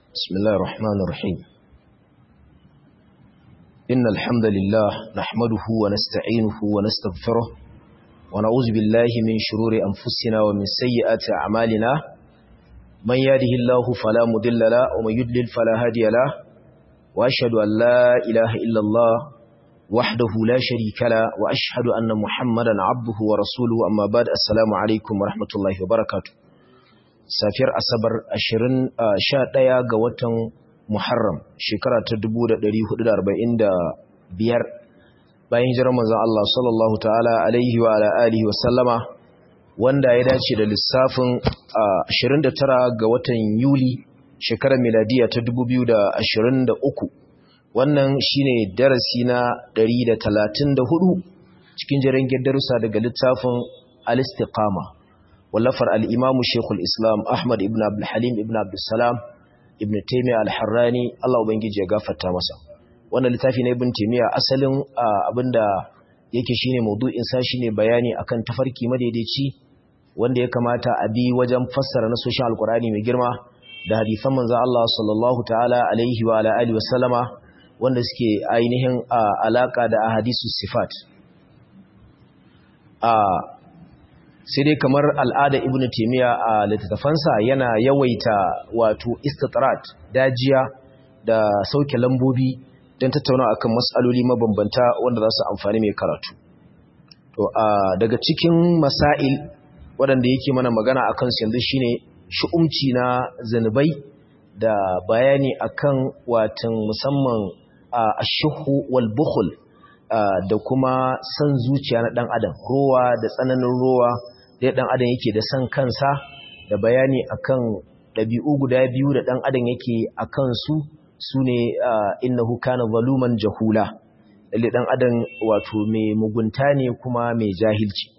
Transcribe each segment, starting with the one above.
بسم الله الرحمن الرحيم إن الحمد لله نحمده ونستعينه ونستغفره ونعوذ بالله من شرور أنفسنا ومن سيئات أعمالنا من يهده الله فلا مضل له ومن يضلل فلا هادي له وأشهد أن لا إله إلا الله وحده لا شريك له وأشهد أن محمدا عبده ورسوله أما بعد السلام عليكم ورحمة الله وبركاته safiyar asabar 11 ga watan muharram shekara ta 1445 bayan hijirar manzon Allah sallallahu ta'ala alaihi wa ala alihi wa sallama wanda ya dace da lissafin 29 ga watan yuli shekarar miladiya ta 2023 wannan shine darasi na 134 cikin jiran darussa daga littafin al-istiqama wallafar al'imamu shekul islam ahmad ibn abdulhalim ibn abdulsalam ibn taimiyya al-harrani Allah Ubangiji ya gafarta masa wannan littafi na ibn taimiyya asalin abinda yake shine maudu'insa shine bayani akan tafarki madaidaici wanda ya kamata a bi wajen fassara na soshin alkurani mai girma da hadithan manzo Allah sallallahu ta'ala alaihi wa ala alihi wasallama wanda suke ainihin alaka da ahadisu sifat sai dai kamar al'ada ibn taimiyya a littattafansa yana yawaita wato istitrat dajiya da sauke lambobi don tattauna akan matsaloli mabambanta wanda za su amfani mai karatu to a daga cikin masail waɗanda yake mana magana a kansu yanzu shine shu'umci na zanubai da bayani akan watan musamman a ashuhu wal bukhul da kuma san zuciya na ɗan adam rowa da tsananin rowa da ɗan adam yake da san kansa da bayani akan ɗabi'u guda biyu da ɗan adam yake a kansu su ne innahu kana zaluman jahula lalle ɗan adam wato mai mugunta ne kuma mai jahilci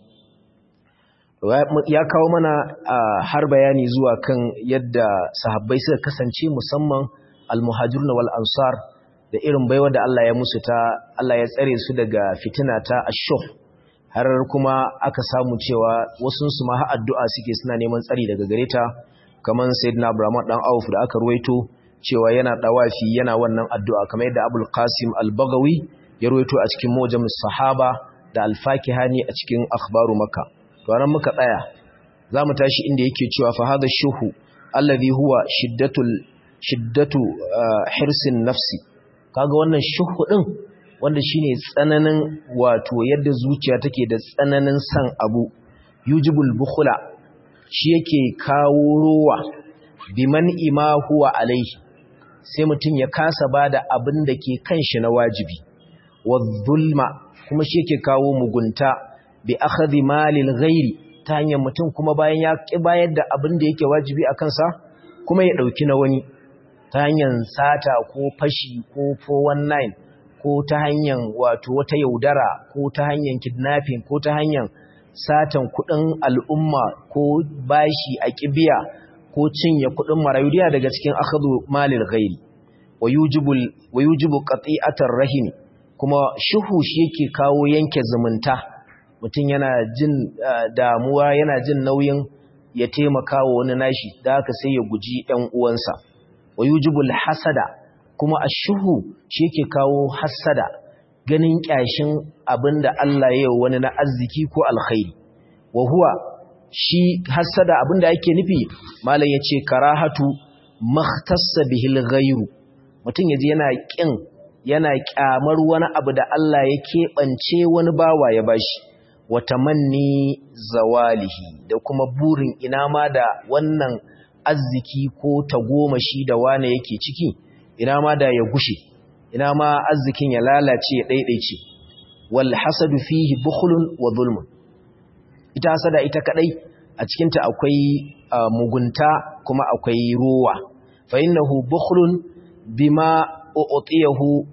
ya kawo mana har bayani zuwa kan yadda sahabbai suka kasance musamman almuhajirun wal ansar da irin baiwa da Allah ya musu ta Allah ya tsare su daga fitina ta ashuh har kuma aka samu cewa wasu su ma addu'a suke suna neman tsari daga gare ta kamar sayyidina Abraham dan Auf da aka ruwaito cewa yana dawafi yana wannan addu'a kamar yadda Abul Qasim Al-Baghawi ya ruwaito a cikin Mujam sahaba da Al-Fakihani a cikin Akhbaru Makka to anan muka tsaya zamu tashi inda yake cewa fa hadha shuhu alladhi huwa shiddatul shiddatu hirsin nafsi kaga wannan shuhu din wanda shine tsananin wato yadda zuciya take da tsananin san abu yujibul bukhla shi yake kawo rowa biman ima huwa alaihi sai mutum ya kasa bada abin da ke kanshi na wajibi wadhulma kuma shi yake kawo mugunta bi akhadhi malil ghairi ta hanyar mutum kuma bayan ya ki bayar da abin da yake wajibi a kansa kuma ya dauki na wani ta hanyar sata ko fashi ko 419 ko ta hanyar wato wata yaudara ko ta hanyar kidnapping ko ta hanyar satan kudin al'umma ko bashi a kibiya ko cinye kudin marayudiya daga cikin akhadhu malil ghairi wayujibul wayujibu qati'atar rahim kuma shuhu shi yake kawo yanke zumunta mutum yana jin damuwa yana jin nauyin ya taimaka wa wani nashi da haka sai ya guji ɗan uwansa wayujibul hasada kuma ashuhu shi yake kawo hassada ganin kyashin abinda Allah ya yi wani na arziki ko alkhairi wa huwa shi hassada abinda yake nufi malam yace karahatu makhtassa bihil ghairu mutum yaji yana kin yana kyamar wani abu da Allah ya keɓance wani bawa ya bashi wa tamanni zawalihi da kuma burin ina ma da wannan arziki ko tagomashi da wane yake ciki ina ma da ya gushe ina ma arzikin ya lalace ya daidaice wal hasadu fihi bukhlun wa zulmun ita hasada ita kadai a cikin ta akwai mugunta kuma akwai ruwa fa innahu bukhlun bima u'tiyahu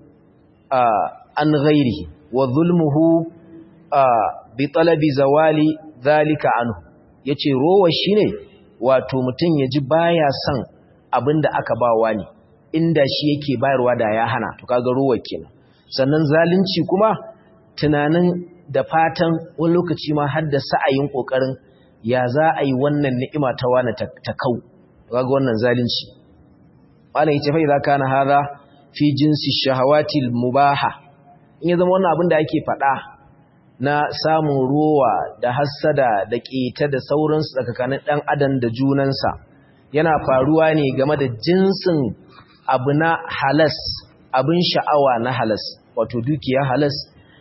an ghairihi wa zulmuhu bi talabi zawali zalika anhu yace rowa shine wato mutun yaji baya son abinda aka bawa ne inda shi yake bayarwa da ya hana to kaga ruwa kenan sannan zalunci kuma tunanin da fatan wani lokaci ma har da sa'ayin kokarin ya za a yi wannan ni'ima ta wani ta kau kaga wannan zalunci malam yace fa idza kana hadha fi jinsi shahawati mubaha in ya zama wannan abin da ake faɗa na samun ruwa da hassada da ƙeta da sauransu tsakanin ɗan adam da junansa yana faruwa ne game da jinsin abu na halas abin sha'awa na halas wato dukiya halas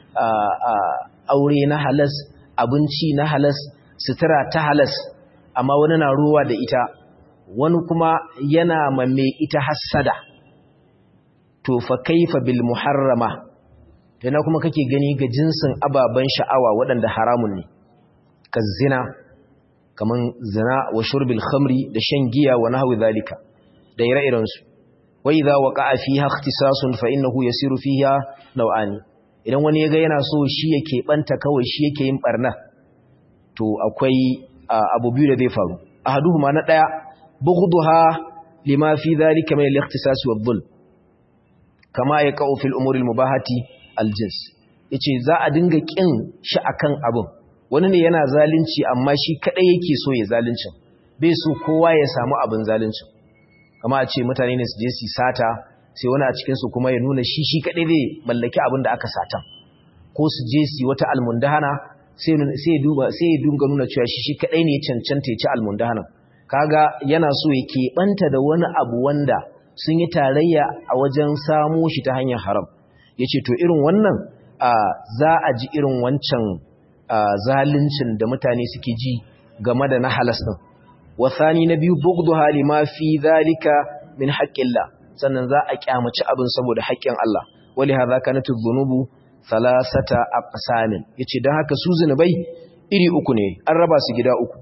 aure na halas abinci na halas sutura ta halas amma wani na ruwa da ita wani kuma yana mamme ita hassada to fa kaifa bil muharrama to na kuma kake gani ga jinsin ababen sha'awa waɗanda haramun ne ka zina kaman zina wa shurbil khamri da shan giya wa nahwi zalika da ire-iren su wa idza waqa'a fiha ikhtisasun fa innahu yasiru fiha naw'ani idan wani yaga yana so shi yake banta kawai shi yake yin barna to akwai abu biyu da zai faru ahaduhuma na daya bughduha lima fi dhalika min al-ikhtisas wa dhulm kama yaqa'u fil umuri al-mubahati al-jins yace za a dinga kin shi akan abun wani ne yana zalunci amma shi kadai yake so ya zaluncin bai so kowa ya samu abin zaluncin kama a ce mutane ne su je su sata sai wani a cikin su kuma ya nuna shi shi kadai zai mallaki abin da aka satan ko su je su wata almundahana sai ya duba sai ya dunga nuna cewa shi shi kadai ne ya cancanta ya ci almundahana kaga yana so ya keɓanta da wani abu wanda sun yi tarayya a wajen samo shi ta hanyar haram yace to irin wannan za a ji irin wancan zaluncin da mutane suke ji game da na halas din wasani na biyu bugdu hali ma fi zalika min haqqillah sannan za a kyamaci abin saboda haƙƙin Allah wali hadha kanat adh-dhunubu thalathata aqsamin yace dan haka su zinubai iri uku ne an raba su gida uku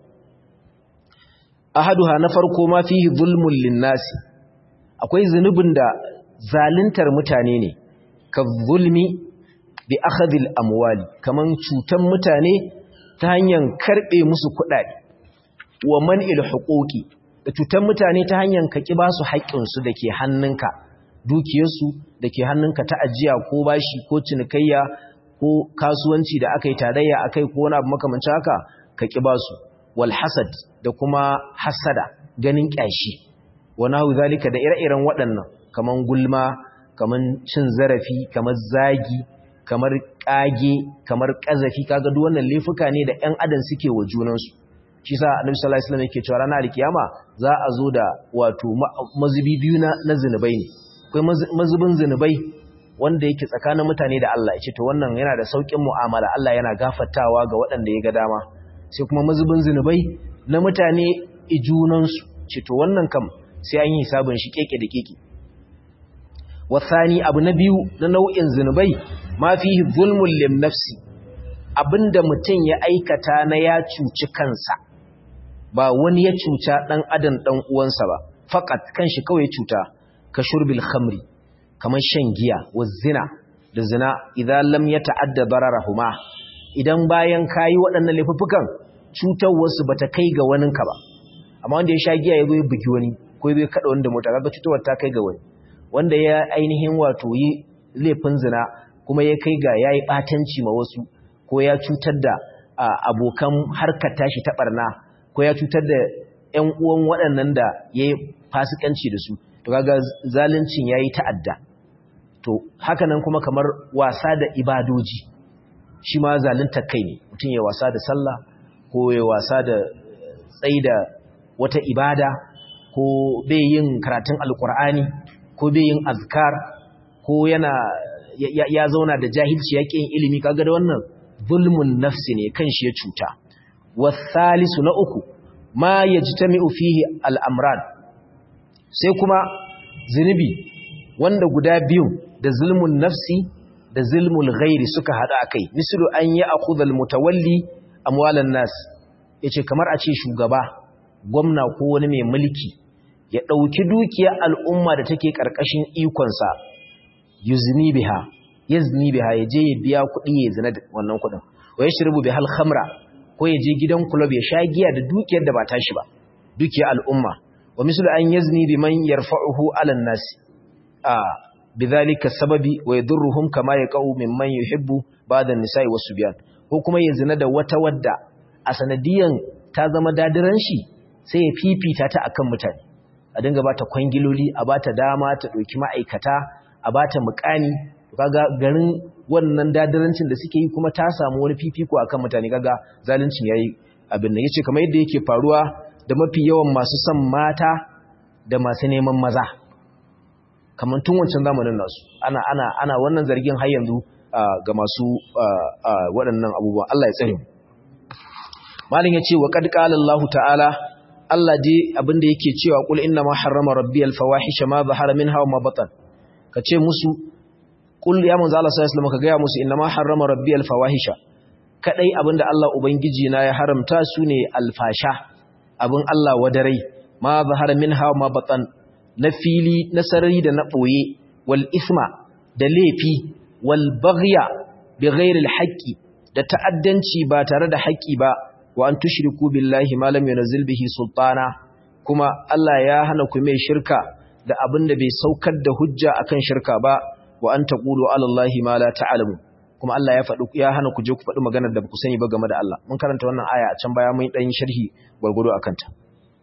ahaduha na farko ma fihi zulmun linnasi akwai zunubin da zaluntar mutane ne ka zulmi bi akhadhil amwali kaman cutan mutane ta hanyar karbe musu kuɗaɗe wa man'il huquqi da cutan mutane ta hanyar ka kiba su haƙƙin su dake hannunka dukiyarsu dake hannunka ta ajiya ko bashi ko cinikayya ko kasuwanci da aka yi tarayya akai ko wani abu makamancin haka ka kiba su wal hasad da kuma hasada ganin kyashi wa nahu zalika da ire-iren waɗannan kaman gulma kaman cin zarafi kamar zagi kamar kage kamar kazafi kaga duk wannan laifuka ne da ƴan adam suke wa junansu shi sa annabi sallallahu alaihi wasallam yake cewa ranar alkiyama za a zo da wato mazubi biyu na na zinubai ne akwai mazubin zinubai wanda yake tsakanin mutane da Allah yace to wannan yana da saukin mu'amala Allah yana gafartawa ga waɗanda ya ga dama sai kuma mazubin zinubai na mutane ijunansu ce to wannan kam sai an yi hisabin shi keke da keke wasani abu na biyu na nau'in zinubai ma fihi zulmul lim nafsi abinda mutum ya aikata na ya cuci kansa ba wani ya cuta dan adam dan uwansa ba faqat kanshi kawai cuta ka shurbil khamri kamar shan giya wa zina da zina idan lam yata'adda dararahuma idan bayan kayi waɗannan laifukan cutar wasu bata kai ga waninka ba amma wanda ya sha giya ya zo ya bugi wani ko ya kada wanda mota kaga cutarwar ta kai ga wani wanda ya ainihin wato yi laifin zina kuma ya kai ga yayi batanci ma wasu ko ya cutar da abokan harkar tashi ta barna ko ya cutar da ƴan uwan waɗannan da yayi fasikanci da su to kaga zaluncin yayi ta'adda to haka nan kuma kamar wasa da ibadoji shi ma zalunta kai ne mutum ya wasa da sallah ko ya wasa da tsaida wata ibada ko bai yin karatun alkur'ani ko bai yin azkar ko yana ya, ya zauna da jahilci ya yin ilimi kaga da wannan zulmun nafsi ne kan shi ya cuta wasalisu na uku ma yajtami'u fihi al'amran sai kuma zunubi wanda guda biyu da zulmun nafsi da zulmul ghairi suka hada akai mislu an ya akhudha mutawalli amwalan nas yace kamar a ce shugaba gwamna ko wani mai mulki ya dauki dukiyar al'umma da take karkashin ikon sa yuzni biha yazni biha yaje ya biya kuɗi ya zina da wannan kuɗin wa yashrubu bihal khamra ko yaje gidan club ya sha giya da dukiyar da ba tashi ba dukiyar al'umma wa mislu an yazni biman yarfa'uhu 'ala an-nas a bidhalika sababi wa yadurruhum kama yaqau mimman yuhibbu ba'da an-nisa'i was-subyan ko kuma ya zina da wata wadda a sanadiyan ta zama dadiran shi sai ya fifita ta akan mutane a dinga ba ta kwangiloli a ba ta dama ta ɗauki ma'aikata a ba ta mukami kaga garin wannan dadarancin da suke yi kuma ta samu wani fifiko akan mutane kaga zaluncin yayi abin nan yace kamar yadda yake faruwa da mafi yawan masu son mata da masu neman maza kamar tun wancan zamanin nasu ana ana ana wannan zargin har yanzu ga masu waɗannan abubuwa Allah ya tsare mu malin yace wa qad qala Allah ta'ala Allah dai abinda yake cewa kul inna ma harrama rabbiyal fawahisha ma zahara minha wa ma batan kace musu kul ya manzo Allah sallallahu alaihi wasallam ka ga musu inna ma harrama rabbiyal fawahisha kadai abinda Allah ubangiji na ya haramta su ne alfasha abin Allah wadarai ma zahara minha wa ma batan na fili na sarari da na boye wal isma da laifi wal baghya bighairi al haqqi da ta'addanci ba tare da haƙƙi ba wa an tushriku billahi ma lam yunzil bihi sultana kuma Allah ya hana ku mai shirka da abin da bai saukar da hujja akan shirka ba wa an taqulu ala allahi ma la ta'lamu kuma Allah ya faɗi ya hana ku je ku faɗi maganar da ku sani ba game da Allah mun karanta wannan aya a can baya mun dan sharhi gurgudu akan ta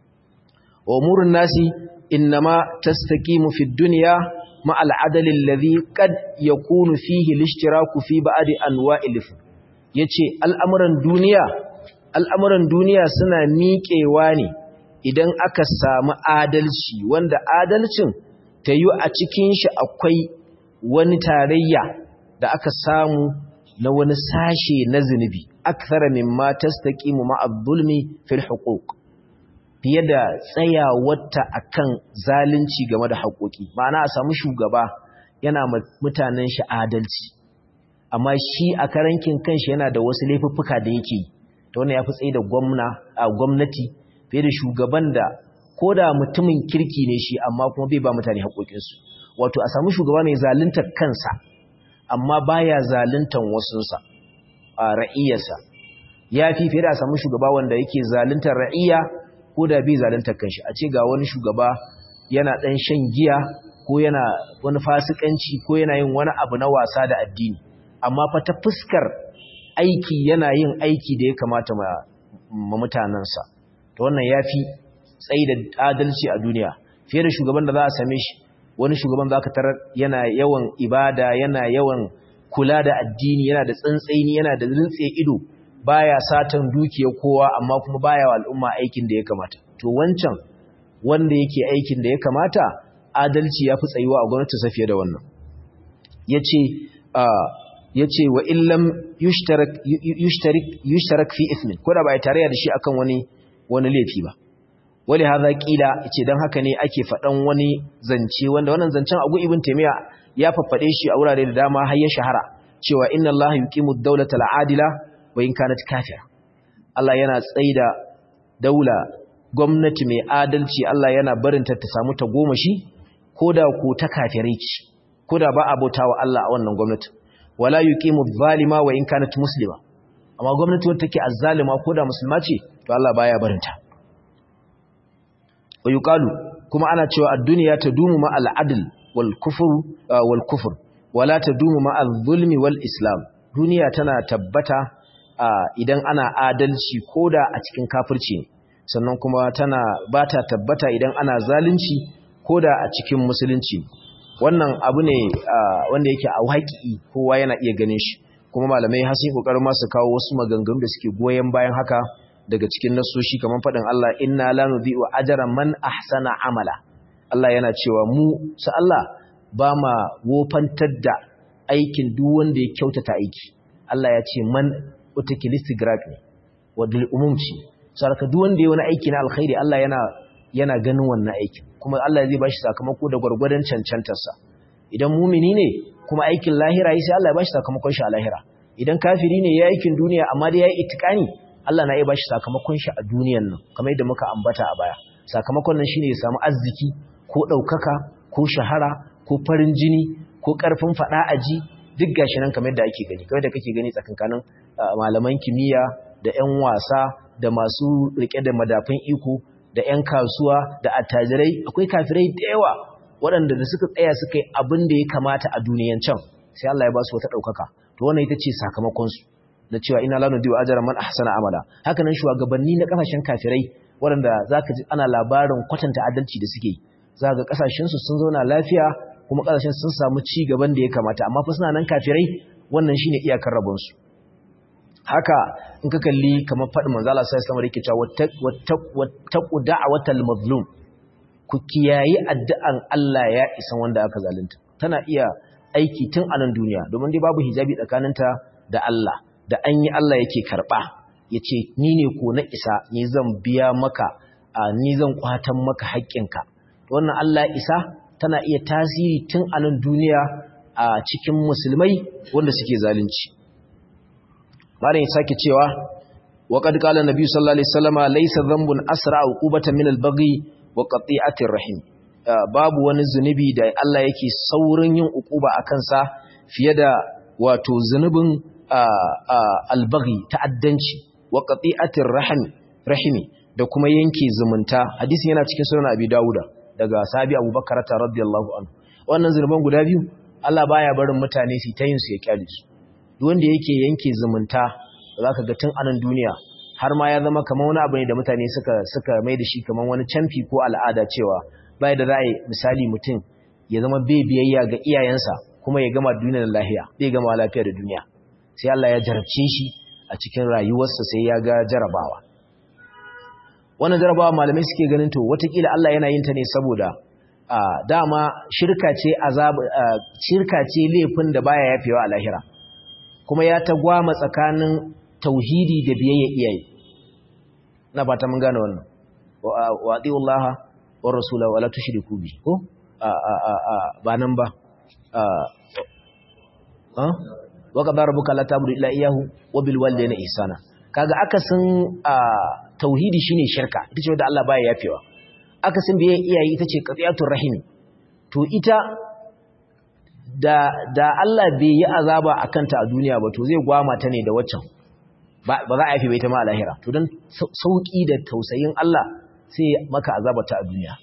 wa umurun nasi innama tastaqimu fid dunya ma al-adl alladhi qad yakunu fihi al-ishtiraku fi ba'd anwa'il yace al'amuran duniya al'amuran duniya suna miƙewa ne idan aka samu adalci wanda adalcin ta yi a cikin shi akwai wani tarayya da aka samu na wani sashe na zunubi akthara mimma tastaqimu ma'a zulmi fil huquq fiye da tsayawarta akan zalunci game da haƙoƙi ma'ana a samu shugaba yana mutanen shi adalci amma shi a karankin kanshi yana da wasu laifuffuka da yake yi ta wannan ya fi tsaye da gwamnati fiye da shugaban da ko da mutumin kirki ne shi amma kuma bai ba mutane haƙoƙinsu wato a samu shugaba mai zaluntar kansa amma baya zaluntar wasunsa a ra'iyarsa ya fi fiye da a samu shugaba wanda yake zaluntar ra'iya ko da bai zaluntar kanshi a ce ga wani shugaba yana ɗan shan giya ko yana wani fasikanci ko yana yin wani abu na wasa da addini amma fa ta fuskar aiki yana yin aiki da ya kamata ma mutanensa to wannan ya fi tsayi da adalci a duniya fiye da shugaban da za a same shi wani shugaban za ka tarar yana yawan ibada yana yawan kula da addini yana da tsantsaini yana da rintse ido baya satan dukiyar kowa amma kuma baya wa al'umma aikin da ya kamata to wancan wanda yake aikin da ya kamata adalci ya fi tsayuwa a gwamnati sa fiye da wannan yace ya ce wa illam yushtarak fi ismin ko da ba ya tarayya da shi akan wani wani laifi ba wali hadha qila ce dan haka ne ake fadan wani zance wanda wannan zancen Abu Ibn Taymiya ya faffade shi a wurare da dama har ya shahara cewa inna Allah yuqimu ad-dawlata al-adila wa in kanat kafira Allah yana tsaida daula gwamnati mai adalci Allah yana barinta ta samu ta goma shi koda ko ta kafirai ce koda ba abotawa Allah a wannan gwamnati wala yuqimu adh-dhalima wa in kanat muslima amma gwamnati wacce take azzalima ko da musulma ce to Allah baya barinta wa yuqalu kuma ana cewa ad-dunya tadumu ma al-adl wal kufr wal kufr wala tadumu ma adh-dhulmi wal islam duniya tana tabbata idan ana adalci koda a cikin kafirci ne sannan kuma tana bata tabbata idan ana zalunci koda a cikin musulunci wannan abu ne wanda yake a haƙi kowa yana iya ganin shi kuma malamai har sai kokarin masu kawo wasu maganganu da suke goyen bayan haka daga cikin nasoshi kamar faɗin Allah inna la nudhi'u ajra man ahsana amala Allah yana cewa mu su Allah ba ma wofantar da aikin duk wanda ya kyautata aiki Allah ya ce man utakilistigraq ne wadul umumci saraka duk wanda ya wani aiki na alkhairi Allah yana yana ganin wannan aikin kuma Allah zai bashi sakamako da gwargwadon cancantarsa idan mumini ne kuma aikin lahira yi sai Allah ya bashi sakamakon shi a lahira idan kafiri ne ya aikin duniya amma dai ya yi itikani Allah na iya bashi sakamakon shi a duniyan nan kamar yadda muka ambata a baya sakamakon nan shine ya samu arziki ko ɗaukaka ko shahara ko farin jini ko ƙarfin faɗa aji duk gashi nan kamar yadda ake gani kamar yadda kake gani tsakankanin malaman kimiyya da 'yan wasa da masu rike da madafin iko da 'yan kasuwa da attajirai akwai kafirai da yawa waɗanda da suka tsaya suka yi abin da ya kamata a duniyan can sai Allah ya ba su wata ɗaukaka to wannan ita ce sakamakonsu na cewa ina lanu diwa ajara man ahsana amala haka nan shugabanni na kasashen kafirai waɗanda zaka ji ana labarin kwatanta adalci da suke za ga kasashen su sun zauna lafiya kuma kasashen sun samu ci gaban da ya kamata amma fa suna nan kafirai wannan shine iyakar rabon su haka in ka kalli kamar faɗin manzo Allah sallallahu alaihi wasallam yake cewa wattaqu da'watal mazlum ku kiyayi addu'an Allah ya isan wanda aka zalunta tana iya aiki tun a nan duniya domin dai babu hijabi tsakaninta da Allah da an yi Allah yake karɓa ya ce ni ne ko na isa ni zan biya maka ni zan kwatan maka haƙƙinka wannan Allah isa tana iya tasiri tun a nan duniya a cikin musulmai wanda suke zalunci malam ya sake cewa wa qad qala nabi sallallahu alaihi wasallama laysa dhanbun asra uqubatan min al-baghi wa qati'atir rahim babu wani zunubi da Allah yake saurin yin ukuba a kansa fiye da wato zunubin albaghi ta'addanci wa qati'atir rahimi rahimi da kuma yanke zumunta hadisin yana cikin sunan Abi Dawuda daga sahabi Abu Bakar radiyallahu anhu wannan zunuban guda biyu Allah baya barin mutane su ta yin su ya kyale su duk wanda yake yanke zumunta zaka ga tun anan duniya har ma ya zama kamar wani abu ne da mutane suka suka mai da shi kamar wani camfi ko al'ada cewa bai da ra'ayi misali mutum ya zama bai biyayya ga iyayensa kuma ya gama duniyar lahiya bai gama lafiya da duniya sai Allah ya jarabce shi a cikin rayuwarsa sai ya ga jarabawa wannan jarabawa malamai suke ganin to watakila Allah yana yin ta ne saboda dama shirka ce azab shirka ce laifin da baya yafewa a lahira kuma ya tagwama tsakanin tauhidi da biyayya iyaye na fata mun gane wannan wa atiullaha war rasula wala tushriku bi ko ba nan ba wa qadara rabbuka la ta'budu illa iyyahu wa bil walidayni ihsana kaga akasin tauhidi shine shirka ita ce wanda Allah baya yafewa akasin biye iyaye ita ce qatiyatur rahim to ita da da Allah bai yi azaba akan ta a duniya ba to zai gwama ta ne da waccan ba za a yafe bai ta ma a lahira to dan sauki da tausayin Allah sai maka azabata a duniya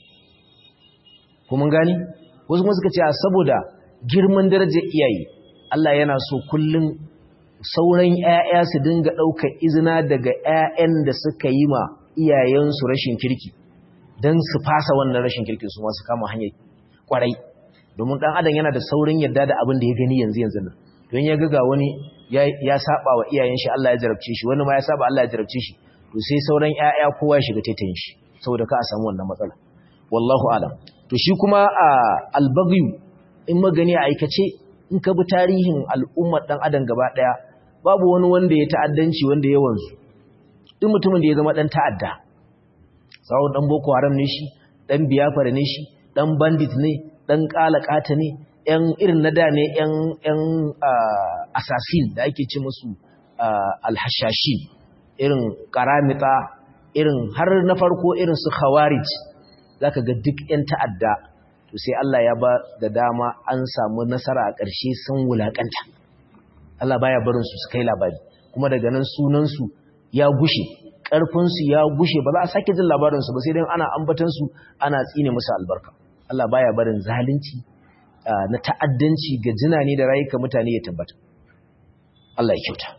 kuma gani wasu kuma suka ce saboda girman darajar iyaye Allah yana so kullum sauran ƴaƴa su dinga ɗaukar izina daga ƴaƴan da suka yi ma iyayensu rashin kirki don su fasa wannan rashin kirki su ma su kama hanyar kwarai domin ɗan adam yana da saurin yadda da abin da ya gani yanzu yanzu nan don ya ga wani ya saba wa iyayen shi Allah ya jarabce shi wani ma ya saba Allah ya jarabce shi to sai sauran ƴaƴa kowa ya shiga taitayin shi saboda ka a samu wannan matsala wallahu alam to shi kuma a albagyu in magani a aikace in ka bi tarihin al'ummar dan adam gaba daya babu wani wanda ya ta'addanci wanda ya wanzu duk mutumin da ya zama dan ta'adda sawo dan boko haram ne shi dan biyafara ne shi dan bandit ne dan kalakata ne yan irin na da ne yan yan assassin da ake ce musu alhashashin irin karamita irin har na farko irin su khawarij zaka ga duk yan ta'adda to sai Allah ya ba da dama an samu nasara a ƙarshe sun wulakanta Allah baya barin su su kai labari kuma daga nan sunan su ya gushe ƙarfin su ya gushe ba za a sake jin labarin su ba sai dai ana ambatan su ana tsine musu albarka Allah baya barin zalunci na ta'addanci ga jinane da rayuka mutane ya tabbata Allah ya kyauta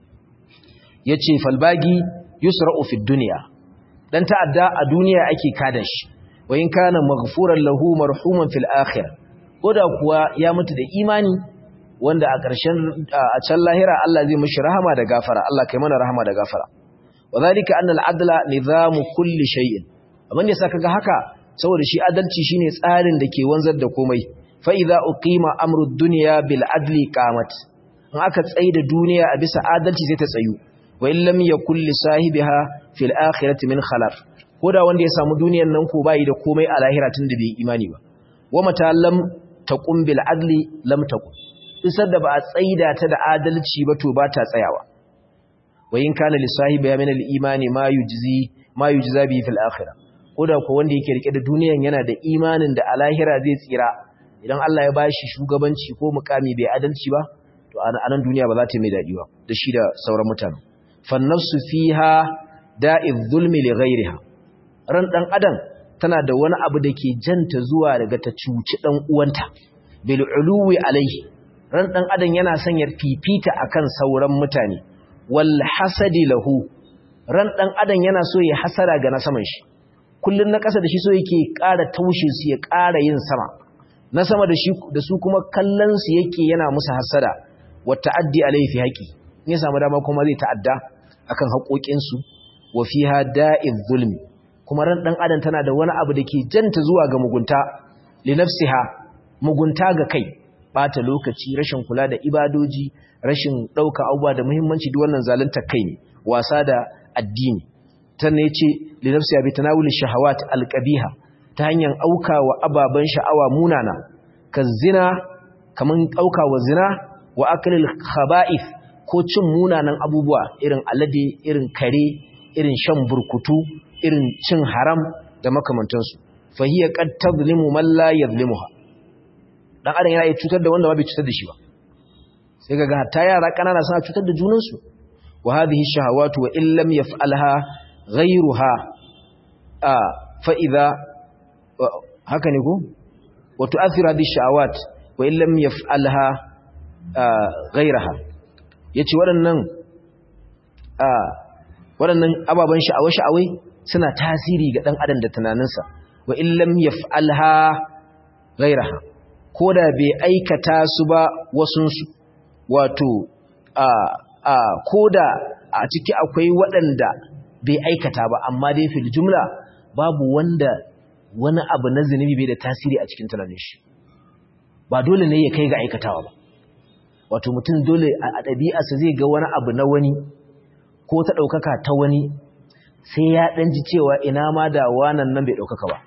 yace falbagi yusra'u fid dunya dan ta'adda a duniya ake kada shi wa in kana maghfuran lahu marhuman fil akhirah koda kuwa ya mutu da imani wanda a ƙarshen a can lahira Allah zai mishi rahama da gafara Allah kai mana rahama da gafara wadhalika anna al-adla nizamu kulli shay'in abin da saka ga haka saboda shi adalci shine tsarin da ke wanzar da komai fa idza uqima amru ad-dunya bil adli qamat in aka tsaida duniya a bisa adalci sai ta tsayu wa in lam yakul li sahibiha fil akhirati min khalaf koda wanda ya samu duniyar nan ko bai da komai a lahira tun da bai imani ba wa mata lam taqum bil adli lam taqum isar da ba a tsaida ta da adalci ba to ba ta tsayawa wa in kana li sahibiha min al imani ma yujzi ma yujza bi fil akhirah koda ko wanda yake rike da duniyar yana da imanin da a lahira zai tsira idan Allah ya bashi shugabanci ko mukami bai adalci ba to a nan duniya ba za ta mai dadi ba da shi da sauran mutane fannafsu fiha da'iz zulmi li ghayriha ran dan adam tana da wani abu da ke janta zuwa daga ta cuci dan uwanta bil uluwi alaihi ran dan adam yana son ya fifita akan sauran mutane wal hasadi lahu ran dan adam yana so ya hasara ga na saman shi kullun na ƙasa da shi so yake ƙara taushe su ya ƙara yin sama na sama da shi da su kuma kallon su yake yana musu hasara wa ta'addi alaihi fi haqi in ya samu dama kuma zai ta'adda akan haƙoƙin su wa fiha da'iz zulmi kuma ran dan adam tana da wani abu da ke janta zuwa ga mugunta li nafsiha mugunta ga kai bata lokaci rashin kula da ibadoji rashin ɗauka abubuwa da muhimmanci duk wannan zalunta kai ne wasa da addini tanne yace li nafsi bi tanawul shahawat alqabiha ta hanyar auka wa ababan sha'awa munana kazina kaman auka wa zina wa aklil khaba'ith ko cin munanan abubuwa irin alade irin kare irin shan burkutu irin cin haram da makamantansu fa hiya qad tadlimu man la yadhlimuha dan adam yana iya cutar da wanda ba bai cutar da shi ba sai kaga hatta yara kanana suna cutar da junansu wa hadhihi shahawatu wa in lam yaf'alha ghayruha a fa idha haka ne ko wa tu'athiru hadhihi shahawat wa in lam yaf'alha ghayraha yace waɗannan a waɗannan ababan sha'awai sha'awai suna tasiri ga dan adam da tunaninsa wa in lam yaf'alha ghayraha koda bai aikata su ba wasunsu wato a a koda a ciki akwai waɗanda bai aikata ba amma dai fil jumla babu wanda wani abu na zunubi bai da tasiri a cikin tunanin shi ba dole ne ya kai ga aikatawa ba wato mutum dole a ɗabi'arsa zai ga wani abu na wani ko ta ɗaukaka ta wani sai ya ɗan ji cewa ina ma da wanan nan bai ɗaukaka ba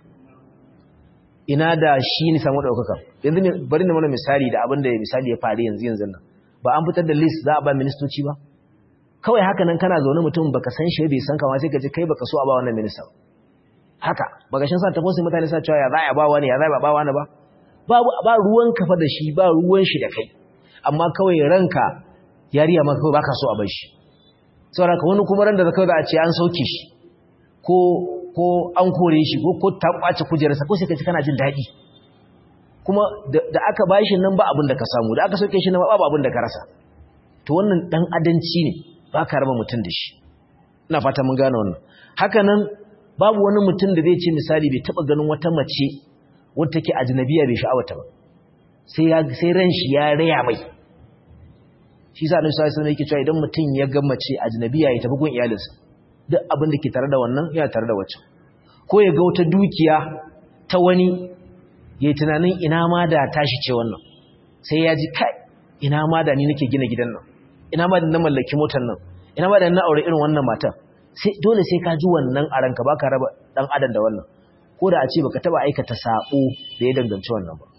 ina da shi ne samu ɗaukaka yanzu bari na mana misali da abin da misali ya faru yanzu yanzu nan ba an fitar da list za a ba ministoci ba kawai haka nan kana zaune mutum baka san shi bai san kama sai ka ce kai baka so a ba wannan minista haka baka shin sa ta fosin mutane sa cewa ya za a ba wani ya za a ba wani ba babu ba ruwan kafa da shi ba ruwan shi da kai amma kawai ranka yariya ma kawai baka so a bar shi saboda ka wani kuma ran da kawai za a ce an sauke shi ko ko an kore shi ko ko ta kwace kujerarsa ko sai ka ji kana jin daɗi kuma da aka bashi nan ba abin da ka samu da aka sauke shi nan ba abin da ka rasa to wannan dan adanci ne ba ka raba mutum da shi ina fata mun gane wannan haka nan babu wani mutum da zai ce misali bai taba ganin wata mace wadda take ajnabiya bai sha'awata ba sai ya sai ran shi ya raya mai shi sa Annabi sallallahu alaihi yake cewa idan mutum ya ga mace ajnabiya ya tafi gun iyalinsa duk abin da ke tare da wannan yana tare da wacce ko ya ga wata dukiya ta wani ya yi tunanin ina ma da tashi ce wannan sai ya ji kai ina ma da ni nake gina gidan nan ina ma da na mallaki motar nan ina ma da na aure irin wannan matan sai dole sai ka ji wannan a ranka baka raba dan adam da wannan ko da a ce baka taba aikata sabo da ya danganci wannan ba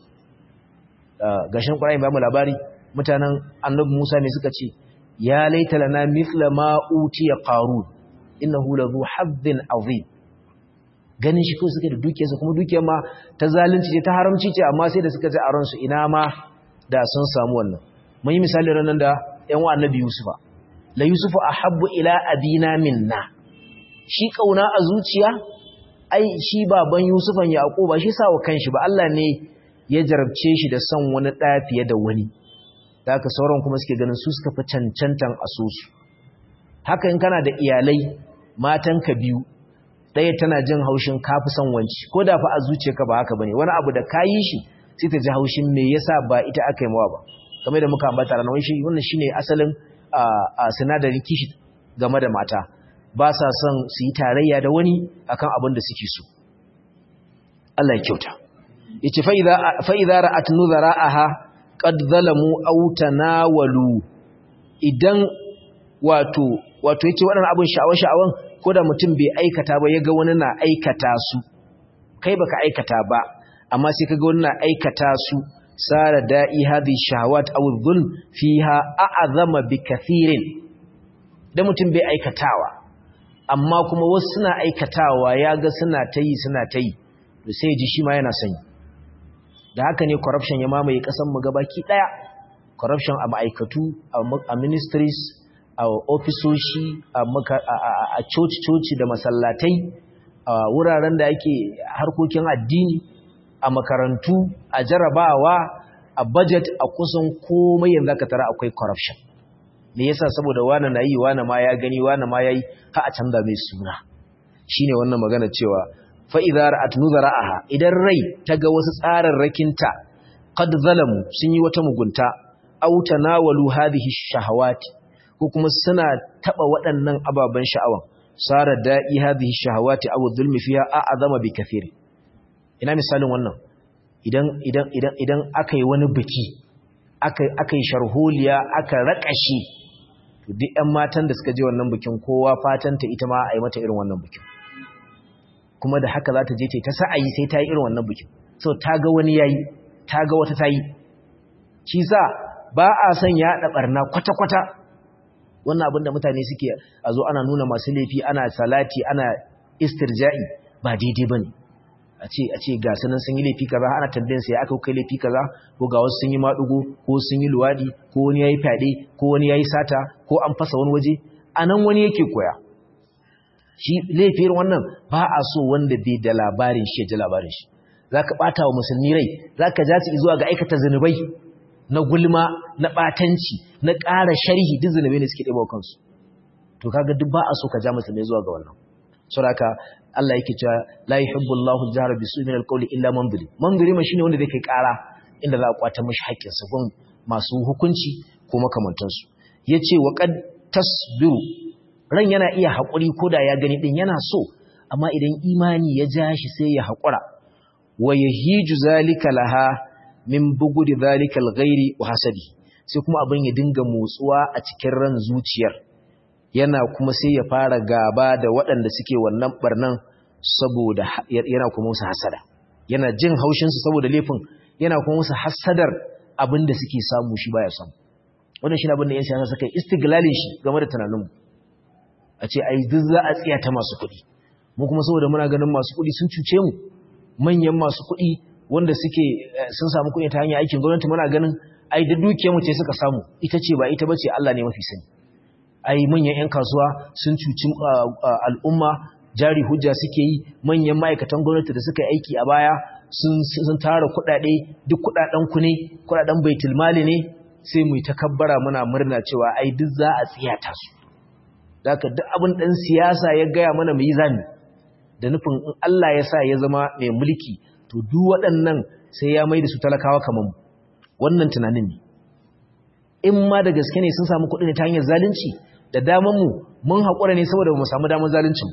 gashin Qur'ani ba mu labari mutanen Annabi Musa ne suka ce ya laita lana mithla ma utiya qarun innahu ladhu hazzin azim ganin shi ko suke da dukiyarsa kuma dukiyar ma ta zalunci ce ta haramci ce amma sai da suka ji a ransu ina ma da sun samu wannan mun yi misali ranar da ƴan wa annabi yusufa la yusufu ahabbu ila abina minna shi kauna a zuciya ai shi baban yusufan yaquba shi sawa kanshi ba Allah ne ya jarabce shi da son wani ɗaya fiye da wani da haka sauran kuma suke ganin su suka fi cancantan asusu haka in kana da iyalai matanka biyu ɗaya tana jin haushin kafi son wanci ko da fa a zuciyarka ba haka bane wani abu da ka yi shi sai ta ji haushin me yasa ba ita aka yi mawa ba kamar da muka ambata ranar shi wannan shine asalin a sinadarin kishi game da mata ba sa son su yi tarayya da wani akan abin da suke so Allah ya kyauta yace fa idza fa idza ra'at nuzara'aha qad zalamu aw tanawalu idan wato wato yace waɗannan abin sha'awa sha'awan ko da mutum bai aikata ba ya ga wani na aikata su kai baka aikata ba amma sai ka ga wani na aikata su sara da'i hadhi shahawat aw dhulm fiha a'zama bi kathirin da mutum bai aikatawa amma kuma wasu suna aikatawa ya ga suna ta yi suna ta yi to sai ji shi ma yana son da haka ne corruption ya mamaye kasan mu gabaki daya corruption a ma'aikatu a ministries a ofisoshi a coci-coci da masallatai a wuraren da ake harkokin addini a makarantu a jarabawa a budget a kusan komai yanzu ka tara akwai corruption me yasa saboda wani na yi wani ma ya gani wani ma yayi ha a canza mai suna shine wannan magana cewa fa idza ra'at nuzara'aha idan rai ta ga wasu tsararrakinta qad zalamu sun yi wata mugunta aw tanawalu hadhihi shahawati ko kuma suna taba waɗannan ababen sha'awan sara da'i hadhihi shahawati aw dhulmi fiha a'azama bi kathiri ina misalin wannan idan idan idan idan akai wani biki akai akai sharholiya aka rakashi to duk ƴan matan da suka je wannan bikin kowa fatanta ita ma a yi mata irin wannan bikin kuma da haka za ta je ta sa'ayi sai ta yi irin wannan bikin so ta ga wani yayi ta ga wata ta yi shi sa ba a son yaɗa ɓarna kwata-kwata wannan abin da mutane suke a zo ana nuna masu laifi ana salati ana istirja'i ba daidai ba ne a ce a ce ga sunan sun yi laifi kaza ana tambayin sai aka kai laifi kaza ko ga wasu sun yi maɗugo ko sun yi luwaɗi ko wani ya yi fyaɗe ko wani ya yi sata ko an fasa wani waje a nan wani yake koya shi laifin wannan ba a so wanda bai da labarin shi ya ji labarin shi za ka ɓata wa musulmi rai za ka ja su zuwa ga aikata zunubai na gulma na ɓatanci na ƙara sharhi duk zunubai ne suke ɗaya kansu to kaga duk ba a so ka ja musulmi zuwa ga wannan saboda Allah yake cewa la yuhibbu Allahu al-jahra bisu'i min al-qawli illa man zulim man zulima shine wanda zai kai ƙara inda za a kwata mishi haƙƙin sa gun masu hukunci ko makamantansu yace wa qad tasbiru ran yana iya haƙuri ko da ya gani din yana so amma idan imani ya ja shi sai ya haƙura wa yahiju zalika laha min bugudi zalika alghairi wa hasadi sai kuma abin ya dinga motsuwa a cikin ran zuciyar yana kuma sai ya fara gaba da waɗanda suke wannan barnan saboda yana kuma musu hasada yana jin haushin su saboda laifin yana kuma musu hasadar abin da suke samu shi baya samu wannan shi ne abin da yan siyasa suka yi istiglalin shi game da tunaninmu a ce ai duk za a tsiya ta masu kuɗi mu kuma saboda muna ganin masu kuɗi sun cuce mu manyan masu kuɗi wanda suke sun samu kuɗi ta hanyar aikin gwamnati muna ganin ai da dukiyar mu ce suka samu ita ce ba ita bace Allah ne mafi sani ai manyan ƴan kasuwa sun cuci al'umma jari hujja suke yi manyan ma'aikatan gwamnati da suka yi aiki a baya sun sun tara kuɗaɗe duk kuɗaɗen ku ne kuɗaɗen baitul mali ne sai mu takabbara muna murna cewa ai duk za a tsiyata su Daka duk abin ɗan siyasa ya gaya mana mu yi zami da nufin in Allah ya sa ya zama mai mulki to duk waɗannan sai ya mai da su talakawa kamar mu wannan tunanin ne in ma da gaske ne sun samu kuɗi ne ta hanyar zalunci da daman mu mun haƙura ne saboda mu samu damar zaluncin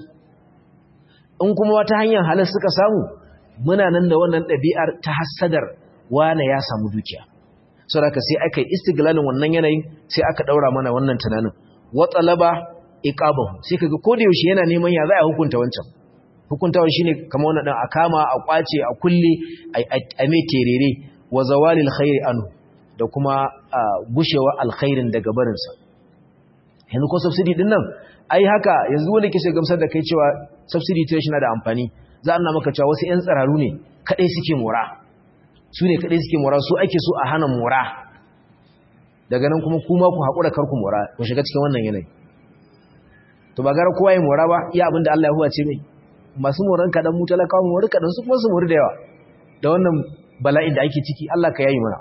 in kuma wata hanyar halar suka samu muna nan da wannan ɗabi'ar ta hassadar wane ya samu dukiya saboda sai aka yi istiglalin wannan yanayin sai aka ɗaura mana wannan tunanin watsalaba iqabahu sai kaga ko da yaushe yana neman ya za a hukunta wancan hukuntawa shine kamar wannan dan a kama a kwace a kulle a mai terere wa zawalil khairi anhu da kuma gushewa alkhairin daga barin sa yanzu ko subsidy din nan ai haka yanzu wanda ke gamsar da kai cewa subsidy ta na da amfani za a nuna maka cewa wasu yan tsararu ne kadai suke mora su ne kadai suke mora su ake so a hana mora daga nan kuma kuma ku haƙura karku mora ku shiga cikin wannan yanayi to ba gara kowa ya mora ba iya abinda Allah ya huwace mai masu moran kaɗan mu talakawa mori kaɗan su kuma su mori da yawa da wannan bala'in da ake ciki Allah ka yayi mana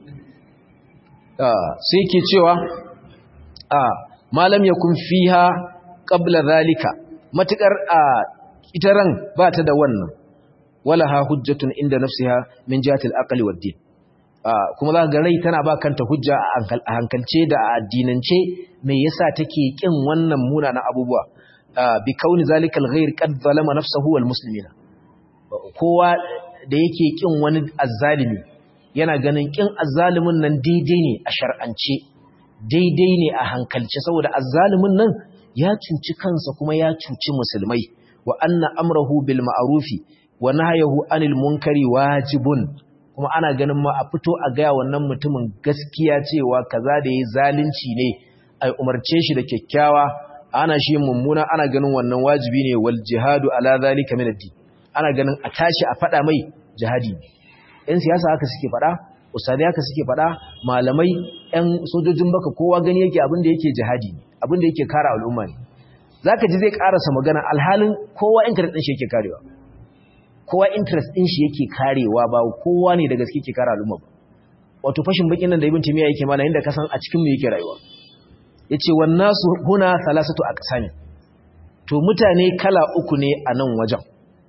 sai ke cewa malam ya kun fiha qabla zalika matukar ita ran ba ta da wannan wala ha hujjatun inda nafsiha min jihati al-aqli wad-din kuma za ga rai tana ba kanta hujja a hankalce da a addinance me yasa take kin wannan munanan abubuwa bi kauni zalikal ghair qad zalama nafsuhu wal muslimina kowa da yake kin wani azzalimi yana ganin kin azzalimin nan daidai ne a shar'ance daidai ne a hankalce saboda azzalimin nan ya cuci kansa kuma ya cuci musulmai wa anna amrahu bil ma'rufi wa nahyahu anil munkari wajibun kuma ana ganin ma a fito a gaya wannan mutumin gaskiya cewa kaza da yayi zalunci ne ai umarce shi da kyakkyawa ana shi mummuna ana ganin wannan wajibi ne wal jihadu ala zalika min ad-din ana ganin a tashi a fada mai jihadi ɗan siyasa haka suke fada ustadai haka suke fada malamai ɗan sojojin baka kowa gani yake abin da yake jihadi abin da yake kare al'umma ne zaka ji zai karasa magana alhalin kowa interest din shi yake karewa kowa interest din shi yake karewa ba kowa ne da gaske yake kare al'umma ba wato fashin bakin nan da ibn timiya yake mana inda kasan a cikin mu yake rayuwa yace wan nasu huna thalathatu aqsam to mutane kala uku ne a nan wajen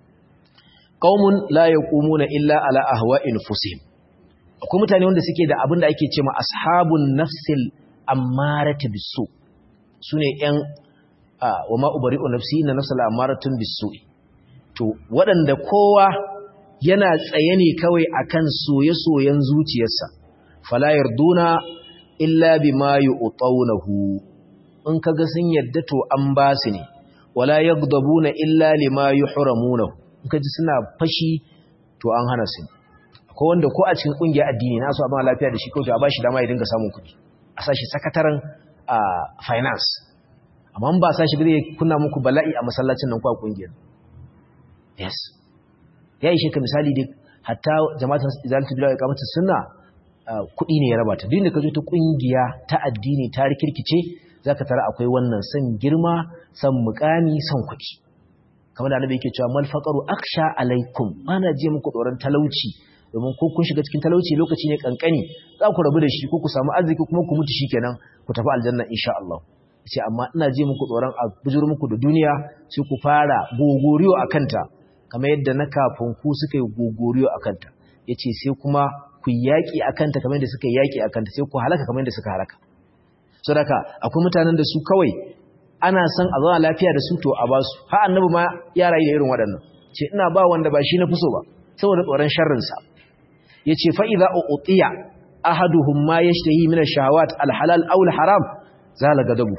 qaumun la yaqumuna illa ala ahwa'i nufusihim akwai mutane wanda suke da abin da ake cewa ashabun nafsil ammarati bisu sune yan wa ma ubari'u nafsi inna nafsal ammaratun bisu to waɗanda kowa yana tsaye ne kawai akan soye-soyen zuciyarsa fala yarduna illa bima yu'tawnahu in kaga sun yadda to an ba su ne wala yaghdabuna illa lima yuhramunahu in kaji suna fashi to an hana su akwai wanda ko a cikin kungiyar addini na so a ba lafiya da shi ko to a bashi dama ya dinga samun kuɗi a sashi sakataren finance amma ba sashi ba zai kunna muku bala'i a masallacin nan ko a kungiyar yes ya ishe ka misali dai hatta jama'atul izalatul bilal iqamatus sunna kuɗi ne ya raba ta duk da ka zo ta kungiya ta addini ta rikirkice zaka tara akwai wannan san girma san mukami san kuɗi kamar da annabi yake cewa mal faqaru aksha alaikum ana je muku tsoron talauci domin ko kun shiga cikin talauci lokaci ne kankani za ku rabu da shi ko ku samu arziki kuma ku mutu shikenan ku tafi aljanna insha Allah ce amma ina je muku tsoron a bujur muku da duniya sai ku fara gogoriyo akanta kamar yadda na kafin ku suka yi gogoriyo akanta yace sai kuma ku yaki akanta kamar yadda suka yaki akanta sai ku halaka kamar yadda suka halaka saboda akwai mutanen da su kawai ana son a zauna lafiya da su to a ba su ha annabi ma ya rayu da irin waɗannan ce ina ba wanda ba shi na fi so ba saboda tsoron sharrinsa ya ce fa'iza a utiya ahaduhum ma ya shi min shahawat alhalal aul haram zala gadabu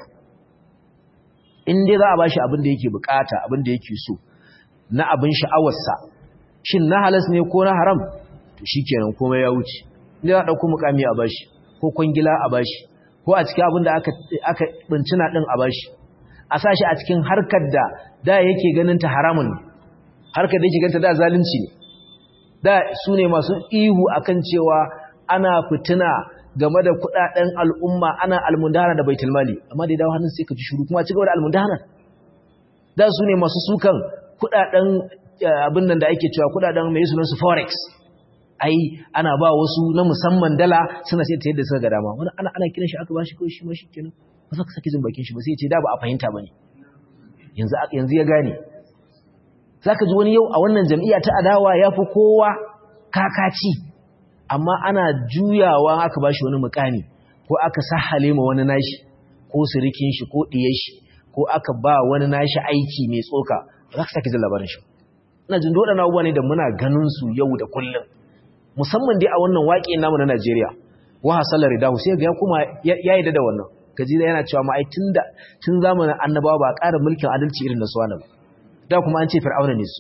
in dai za a ba shi abin da yake bukata abin da yake so na abin sha'awarsa shin na halas ne ko na haram to shi kenan komai ya wuce inda za a ɗauko mukami a bashi ko kwangila a bashi ko a cikin abin da aka bincina ɗin a bashi a sa shi a cikin harkar da da yake ganin ta haramun ne harkar da yake ganta da zalunci ne da su ne masu ihu akan cewa ana fitina game da kudaden al'umma ana almundana da baitul mali amma da dawo hannun sai ka ji shiru kuma ci gaba da almundana da su ne masu sukan kudaden abin nan da ake cewa kudaden mai sunan su forex ai ana ba wasu na musamman dala suna sai ta yadda suka ga dama wani ana ana kiran shi aka bashi kawai shi ma shi kenan ba za ka saki jin bakin shi ba sai ya ce da ba a fahimta bane yanzu yanzu ya gane zaka ji wani yau a wannan jam'iyya ta adawa yafi kowa kakaci amma ana juyawa aka bashi wani mukami ko aka sahale ma wani nashi ko surikin shi ko diyar shi ko aka ba wani nashi aiki mai tsoka ba za ka saki jin labarin shi ina jin dole na abubuwa ne da muna ganin su yau da kullum musamman dai a wannan waƙe namu na Najeriya wa hasalar ridahu sai ga ya kuma ya yi da wannan kaji da yana cewa ma ai tunda tun zamanin annabawa ba ƙara mulkin adalci irin na suwana ba da kuma an ce fir'auna ne su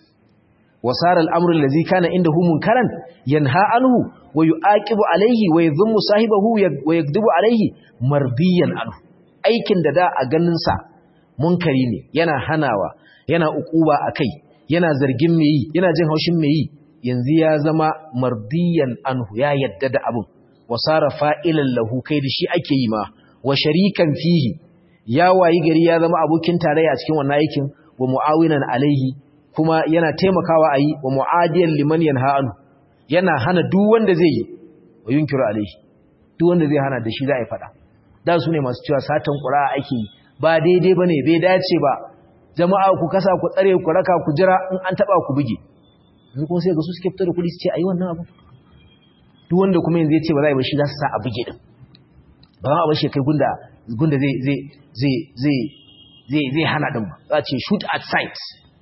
wasara al'amru allazi kana indahu munkaran yanha anhu wa yu'aqibu alayhi wa yadhummu sahibahu wa yakdubu alayhi mardiyan anhu aikin da da a ganin sa munkari ne yana hanawa yana ukuba akai yana zargin me yi yana jin haushin me yi yanzu ya zama mardiyan anhu ya yadda da abun wasara fa'ilan lahu kai da shi ake yi ma wa sharikan fihi ya wayi gari ya zama abokin tarayya cikin wannan aikin wa muawinan alaihi kuma yana taimakawa ayi wa muadiyan liman yanha anhu yana hana duk wanda zai yi wa yunkiru alaihi duk wanda zai hana da shi za a yi fada da su ne masu cewa satan qur'a ake yi ba daidai bane bai dace ba jama'a ku kasa ku tsare ku raka ku jira in an taba ku buge yanzu kuma sai ga su suke fito da kudi su ce ayi wannan abu duk wanda kuma yanzu ya ce ba za a yi ba shi za su sa a buge din ba za a bashi kai gunda gunda zai zai zai zai zai zai hana din ba za a ce shoot at sight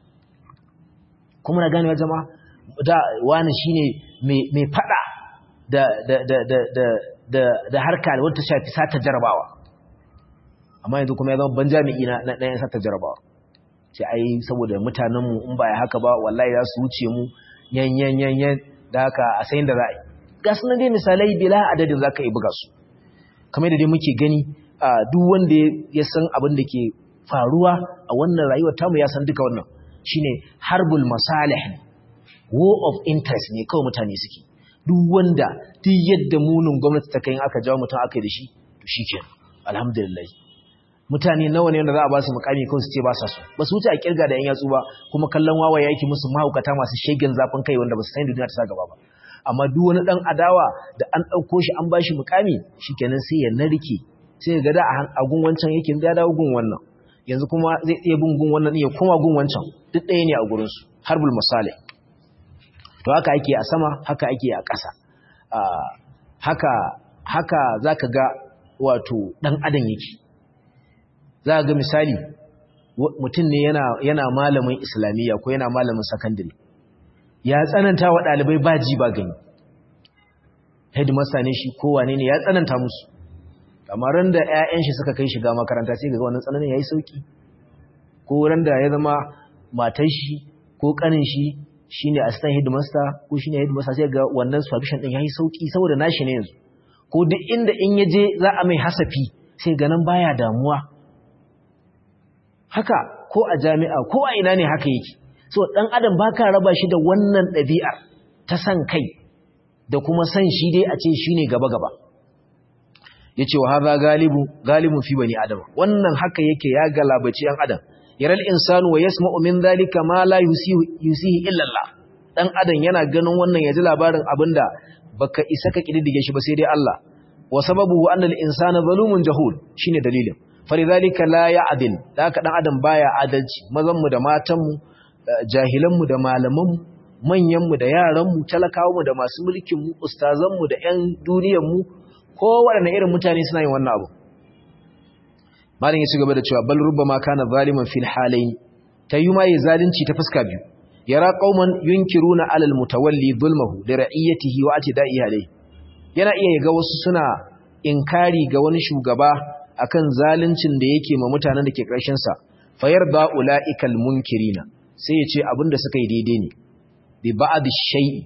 kuma na gane jama'a da wani shine mai mai fada da da da da da da da harka wanda shafi sata jarabawa amma yanzu kuma ya zama ban jami'i na na yan sata jarabawa ce ai saboda mutanenmu in ba ya haka ba wallahi za su wuce mu yan yan yan yan da haka a sayin da za a yi ga su dai misalai bila adadin za ka yi buga su kamar da dai muke gani a duk wanda ya san abin da ke faruwa a wannan rayuwar tamu ya san duka wannan shine harbul masalih war of interest ne kawai mutane suke duk wanda duk yadda munin gwamnati ta kai aka jawo mutum aka yi da shi to shikenan alhamdulillah mutane nawa ne wanda za a ba su mukami kawai su ce ba sa so ba su wuce a kirga da yan yatsu ba kuma kallon wawa yake musu mahaukata masu shegen zafin kai wanda ba su san duniya ta sa gaba ba amma duk wani dan adawa da an dauko shi an bashi mukami shikenan sai ya narke sai ga da a gun wancan yake ya dawo gun wannan yanzu kuma zai iya bin gun wannan ya koma gun wancan duk ɗaya ne a gurin su harbul misali to haka ake a sama haka ake a ƙasa haka haka zaka ga wato dan adam yake za ga misali mutum ne yana yana malamin islamiyya ko yana malamin sakandare ya tsananta wa ɗalibai ba ji ba gani headmaster ne shi kowane ne ya tsananta musu amma ran da ƴaƴan shi suka kai shiga makaranta sai ga wannan tsananin yayi sauki ko ran da ya zama matar shi ko kanin shi shine assistant headmaster ko shine headmaster sai ga wannan supervision din yayi sauki saboda nashi ne yanzu ko duk inda in yaje za a mai hasafi sai ga nan baya damuwa haka ko a jami'a ko a ina ne haka yake so dan adam baka raba shi da wannan ɗabi'ar ta san kai da kuma san shi dai a ce shine gaba gaba yace wa hadha galibu galibun fi bani adam wannan haka yake ya galabaci yan adam yaral insanu wa yasma'u min dhalika ma la yusihi yusihi illa Allah dan adam yana ganin wannan yaji labarin abinda baka isa ka kididdige shi ba sai dai Allah wa sababuhu anna al-insana zalumun jahul shine dalilin falidhalika la ya'dil haka dan adam baya adalci mazan mu da matan mu jahilan mu da malaman mu manyan mu da yaran mu talakawa mu da masu mulkin mu ustazan mu da ƴan duniyar mu kowanne irin mutane suna yin wannan abu malin ya ci gaba da cewa bal rubbama kana zaliman fil halayn tayyuma yi zalunci ta fuska biyu yara qauman yunkiruna alal mutawalli zulmuhu li ra'iyatihi wa atida'i alayhi yana iya ga wasu suna inkari ga wani shugaba akan zaluncin da yake ma mutanen da ke karshen sa fayarda ulaikal munkirina sai ya ce abinda suka yi daidai ne bi ba'd shay'i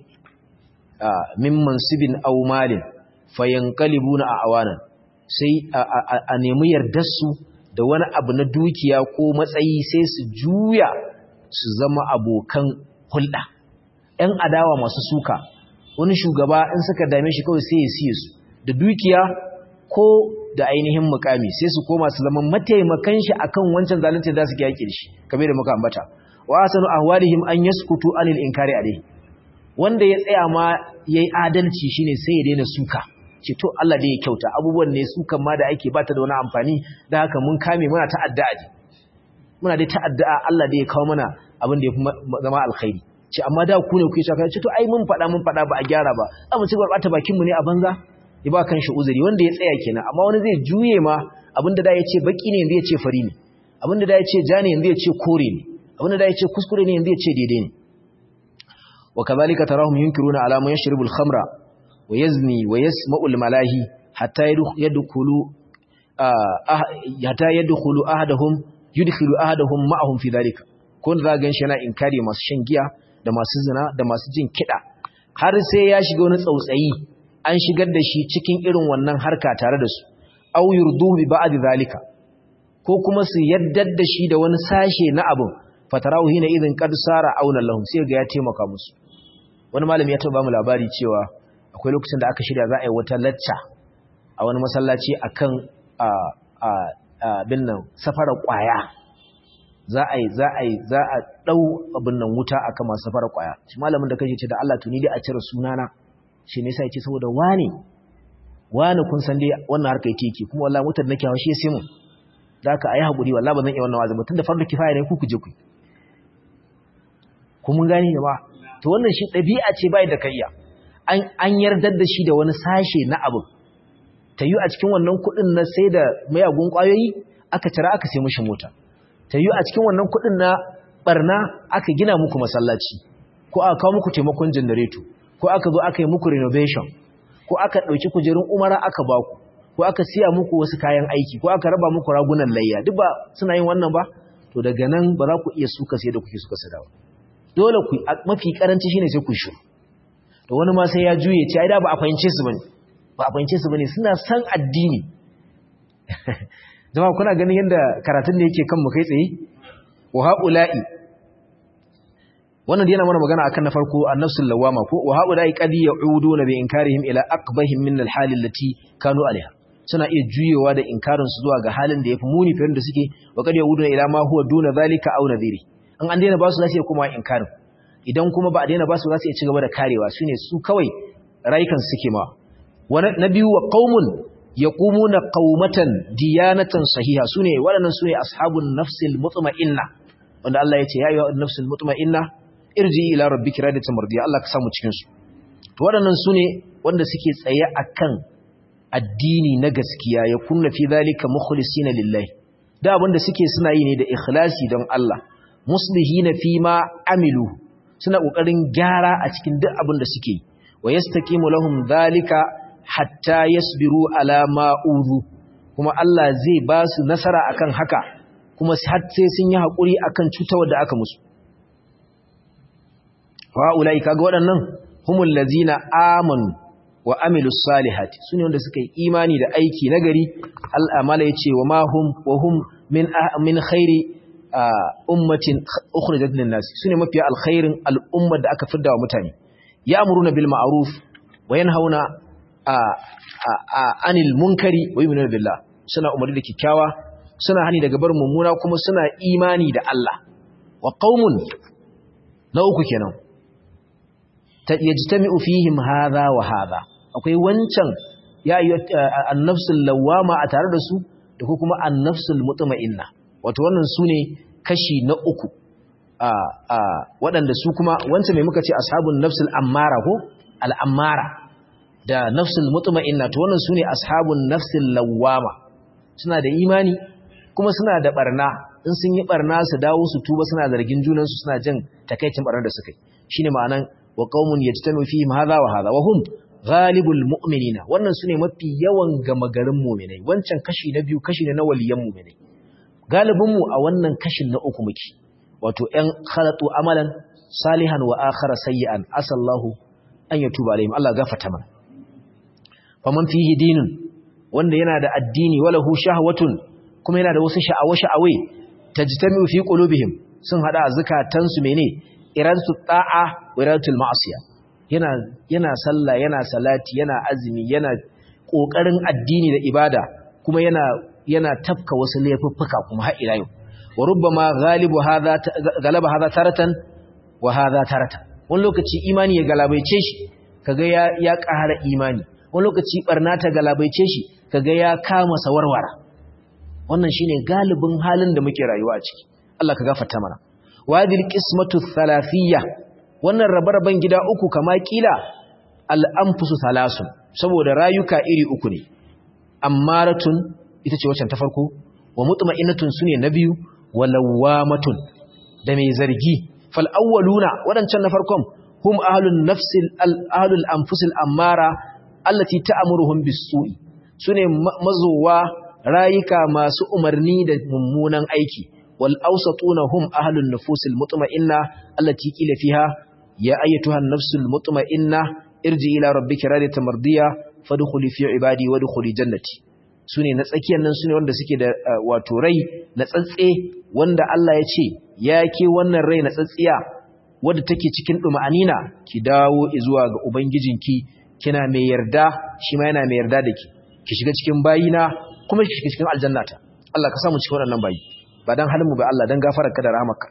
min mansibin aw malin fayanqalibuna a awanan sai a nemi yardarsu da wani abu na dukiya ko matsayi sai su juya su zama abokan hulɗa ‘yan adawa masu suka wani shugaba in suka dame shi kawai sai ya siye su da dukiya ko da ainihin mukami sai su koma su zama mataimakan shi akan wancan zalunci za su ga yaƙi shi kamar da muka ambata wa asanu ahwalihim an yaskutu anil inkari alayhi wanda ya tsaya ma yayi adalci shine sai ya daina suka ce to Allah da ya kyauta abubuwan ne su kan ma da ake bata da wani amfani da haka mun kame muna ta'addu'a ne muna dai ta'addu'a Allah da ya kawo mana abin da ya fi zama alkhairi ce amma da ku ne ku yi shaka ce to ai mun faɗa mun faɗa ba a gyara ba a mu ci gaba bakin mu ne a banza ya ba kan shi uzuri wanda ya tsaya kenan amma wani zai juye ma abin da da ya ce baki ne yanzu ya ce fari ne abin da da ya ce ja ne yanzu ya ce kore ne abin da da ya ce kuskure ne yanzu ya ce daidai ne wa kadhalika tarahum yunkiruna ala man yashrabu al-khamra ويزني ويسمع الملاهي حتى يدخل حتى يدخل احدهم يدخل احدهم معهم في ذلك kun za gan shi yana inkari masu shan giya da masu zina da masu jin kiɗa har sai ya shiga wani tsautsayi an shigar da shi cikin irin wannan harka tare da su aw yurdu bi ba'd zalika ko kuma su yaddar da shi da wani sashe na abin fatarahu hina idin qad sara auna lahum sai ga ya taimaka musu wani malami ya taba mu labari cewa akwai lokacin da aka shirya za a yi wata lacca a wani masallaci akan abin nan safarar kwaya za a yi za a yi za a dau abin nan wuta akan masu safarar kwaya shi malamin da kace ce da Allah tuni dai a cire sunana shi ne sai yake saboda wani wani kun san dai wannan harka yake yake kuma wallahi mutar nake hawa shi sai mun da aka ayi hakuri wallahi ba zan iya wannan wazi ba tunda fardu kifaya ne ku ku je ku ku mun gani ne ba to wannan shi dabi'a ce bai da kayya an yardar da shi da wani sashe na abu ta yi a cikin wannan kudin na sai da mayagun kwayoyi aka cira aka sai mushi mota ta yi a cikin wannan kudin na barna aka gina muku masallaci ko aka kawo muku taimakon janareto ko aka zo aka yi muku renovation ko aka ɗauki kujerun umara aka baku ko aka siya muku wasu kayan aiki ko aka raba muku ragunan layya duk ba suna yin wannan ba to daga nan ba za ku iya suka sai da kuke suka sadawa dole ku mafi karanci shine sai ku shiru da wani ma sai ya juye ce ai da ba a fahimce su bane ba a fahimce su bane suna san addini jama'a kuna ganin yadda karatun da yake kan mu kai tsaye wa haula'i wannan yana mana magana akan na farko annafsul lawama ko wa haula'i qad ya'uduna bi inkarihim ila aqbahim min al-hal allati kanu alaiha suna iya juyewa da inkarin su zuwa ga halin da yafi muni fiye da suke wa qad ya'uduna ila ma huwa duna zalika aw nadhiri an an daina ba su zasu kuma inkarin idan kuma ba a daina ba su za su iya ci gaba da karewa su ne su kawai rayukan suke ma na biyu wa qaumun yaqumuna qaumatan diyanatan sahiha sune waɗannan sune ashabun nafsil mutma'inna wanda Allah ya ce ya ayyuhan nafsul mutma'inna irji ila rabbika radiyatan mardiya Allah ka samu cikin su to waɗannan sune wanda suke tsaye akan addini na gaskiya ya kunna fi zalika mukhlisina lillahi da abinda suke suna yi ne da ikhlasi don Allah muslihina fi ma amilu suna kokarin gyara a cikin duk abin da suke yi wa yastaqimu lahum zalika hatta yasbiru ala ma uzu kuma Allah zai ba su nasara akan haka kuma har sai sun yi hakuri akan cutawar da aka musu wa ulai kaga waɗannan humul ladzina amanu wa amilus salihati sune wanda suka yi imani da aiki nagari al'amala yace wa ma hum wa hum min min khairi ummatin ukhrijat lin nas sune mafiya alkhairin al'umma da aka fidda wa mutane ya'muruna bil ma'ruf wa yanhauna anil munkari wa yu'minuna billah suna umarni da kikkiawa suna hani daga bar mummuna kuma suna imani da Allah wa qaumun na uku kenan yajtami'u fihim hadha wa hadha akwai wancan ya yi annafsul lawama a tare da su da ko kuma annafsul mutma'inna wato wannan sune kashi na uku a a waɗanda su kuma wancan mai muka ce ashabun nafsul ammara ko al'ammara da nafsul mutma'inna to wannan sune ashabun nafsul lawama suna da imani kuma suna da barna in sun yi barna su dawo su tuba suna zargin junansu suna jin takaicin barnar da suka yi shine ma'anan wa qaumun yajtami fihim hadha wa hadha wa hum ghalibul mu'minina wannan sune mafi yawan gama garin mu'minai wancan kashi na biyu kashi ne na waliyan mu'minai galibin mu a wannan kashin na uku muke wato ɗan khalatu amalan salihan wa akhara sayyi'an asallahu an yatuba alaihim Allah gafarta mana faman fihi dinun wanda yana da addini walahu shahwatun kuma yana da wasu sha'awa sha'awai tajtami'u fi qulubihim sun hada zakatansu mene iradatu ta'a wa iradatul ma'asiya yana yana sallah yana salati yana azumi yana kokarin addini da ibada kuma yana yana tafka wasu laifuffuka kuma har ila yau wa rubbama ghalibu hadha galaba hadha taratan wa hadha taratan wani lokaci imani ya galabaice shi kaga ya ya ƙara imani wani lokaci barna ta galabaice shi kaga ya kama sawarwara wannan shine galibin halin da muke rayuwa a ciki Allah ka gafarta mana wadil qismatu thalathiyya wannan rabe-raben gida uku kama kila al-anfusu thalathun saboda rayuka iri uku ne ammaratun ita ce wacce ta farko wa mutma'innatun sune na biyu wa lawamatun da mai zargi fal awwaluna wadancan na farkon hum ahlun nafsil ahlul anfusil ammara allati ta'muruhum bis-su'i sune mazowa rayuka masu umarni da mummunan aiki wal awsatuna hum ahlun nufusil mutma'inna allati qila fiha ya ayyatuha an-nafsul mutma'inna irji ila rabbika radiyatan mardiya fadkhuli fi ibadi wadkhuli jannati sune na tsakiyar nan sune wanda suke da wato rai na tsatse wanda Allah ya ce ya ke wannan rai na tsatsiya wadda take cikin duma'anina ki dawo zuwa ga ubangijinki kina mai yarda shi ma yana mai yarda da ki ki shiga cikin bayina kuma ki shiga cikin aljannata Allah ka samu cikin waɗannan bayi ba dan halin mu ba Allah dan gafarar ka da rahmarka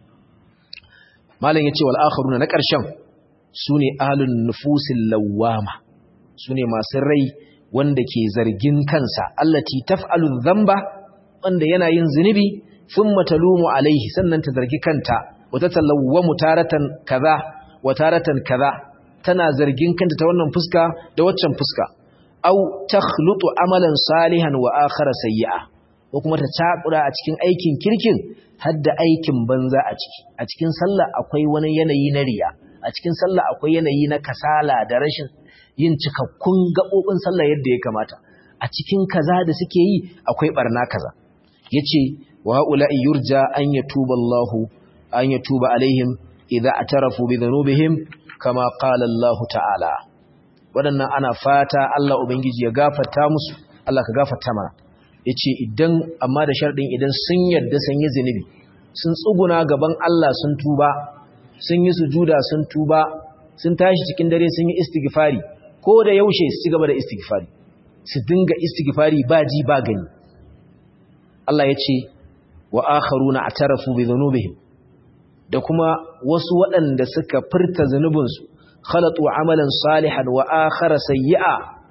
malam yace wal akharuna na ƙarshen sune ahlun nufusil lawama sune masu rai wanda ke zargin kansa allati taf'alu dhanba wanda yana yin zunubi thumma talumu alaihi sannan ta zargi kanta wata talawwamu taratan kaza wa taratan kaza tana zargin kanta ta wannan fuska da waccan fuska aw takhlutu amalan salihan wa akhara sayyi'a ko kuma ta cakura a cikin aikin kirkin hadda aikin banza a ciki a cikin sallah akwai wani yanayi na riya a cikin sallah akwai yanayi na kasala da rashin yin cikakkun gabobin sallah yadda ya kamata a cikin kaza da suke yi akwai barna kaza yace wa ula'i yurja an yatuba Allahu an yatuba alaihim idza atarafu bi dhunubihim kama qala Allah ta'ala wadannan ana fata Allah ubangiji ya gafarta musu Allah ka gafarta mana yace idan amma da sharadin idan sun yarda sun yi zinubi sun tsuguna gaban Allah sun tuba sun yi sujuda sun tuba sun tashi cikin dare sun yi istighfari ko da yaushe su gaba da istighfari su dinga istighfari ba ji ba gani Allah yace wa akharuna atarafu bi dhunubihim da kuma wasu waɗanda suka furta zunubinsu khalatu amalan salihan wa akhara sayyi'a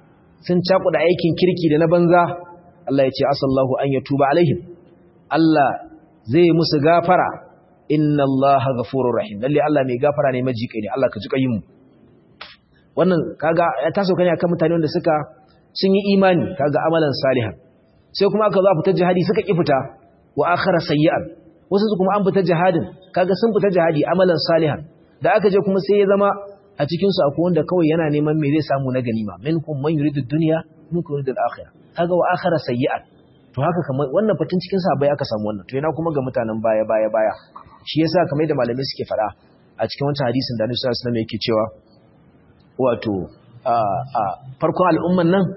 sun cakuda aikin kirki da na banza Allah ya ce asallahu an yatuba alaihim Allah zai musu gafara inna Allaha ghafurur rahim lalle Allah mai gafara ne majiƙai ne Allah ka ji kayin mu wannan kaga ya taso kane akan mutane wanda suka sun yi imani kaga amalan salihan sai kuma aka zo a fita jihadi suka ki fita wa akhara sayyi'an wasu su kuma an fita jihadin kaga sun fita jihadi amalan salihan da aka je kuma sai ya zama a cikin su akwai wanda kawai yana neman me zai samu na ganima minkum man yuridu dunya minkum yuridu al-akhirah kaga wa akhara sayyi'an to haka kamar wannan fatin cikin sahabbai aka samu wannan to yana kuma ga mutanen baya baya baya shi yasa kamar da malamai suke fada a cikin wancan hadisin da Annabi sallallahu alaihi wasallam yake cewa wato a farkon al'umman nan